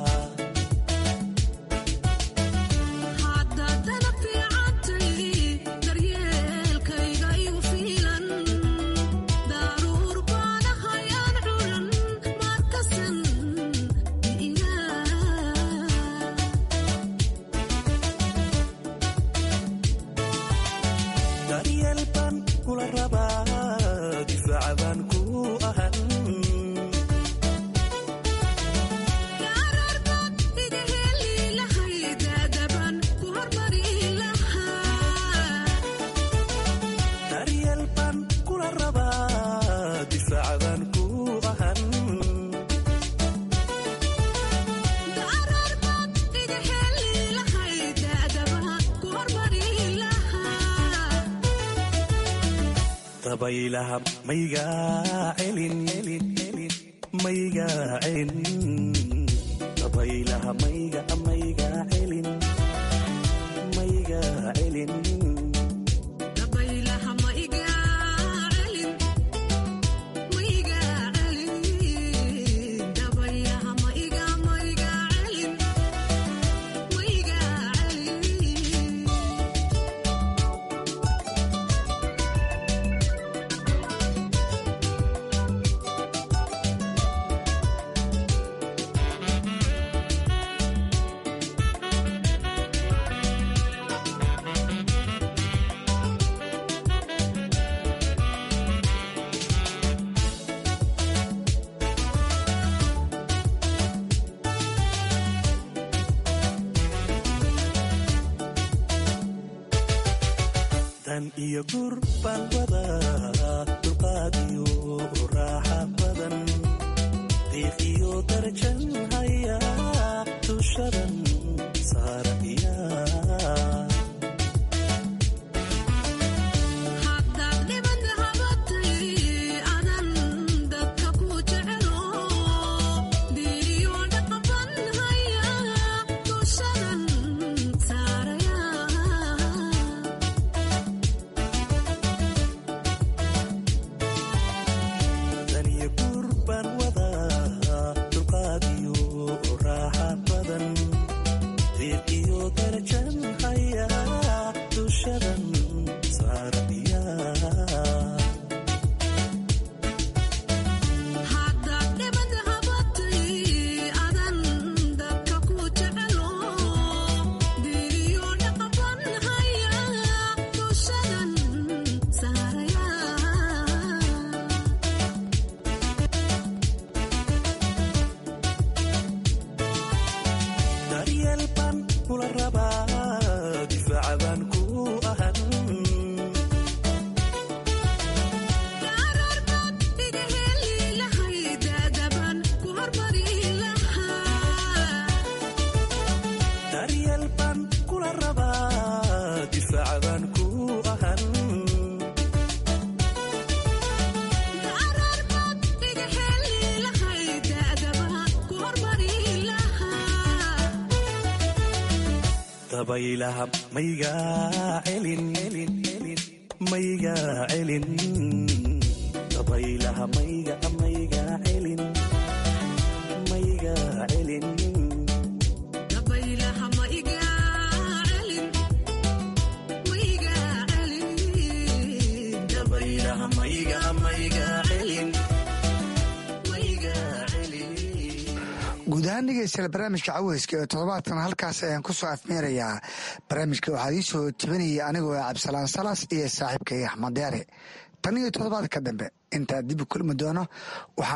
daryeel baan kula rabaa difaaca baan ku ahan daryeel baan kula rabaa difaaca baan ku ahan dabaylaha maygaa celin maygaa celin dabaylaha mayga maygaa celin maygaa celin dan iyo gur baan wadaa dulqaad iyo raaxa badan diiq iyo darajan hayaa dushadan saarayaa dan iyo gur baan wadaa dulqaad iyo raaxa badan diiq iyo darajan hayaa dushadan saarayaa daryeel baan kula rabaa difaaca baan ku ahan daryeel baan kula rabaa difaaca baan ku ahan dabaylaha maygaa celin mayga celin dabaylaha mayga mayga celin mayga celin dabaylaha mayga mayga celin guud ahaan dhegeystayaal barnaamijka caweyska ee toddobaadkan halkaas ayaan ku soo afmeerayaa barnaamijka waxaa ii soo jebinaya anigoo ah cabdisalaan salas iyo saaxiibkay axmed deere tan iyo toddobaadka dambe intaa dib u kulmi doono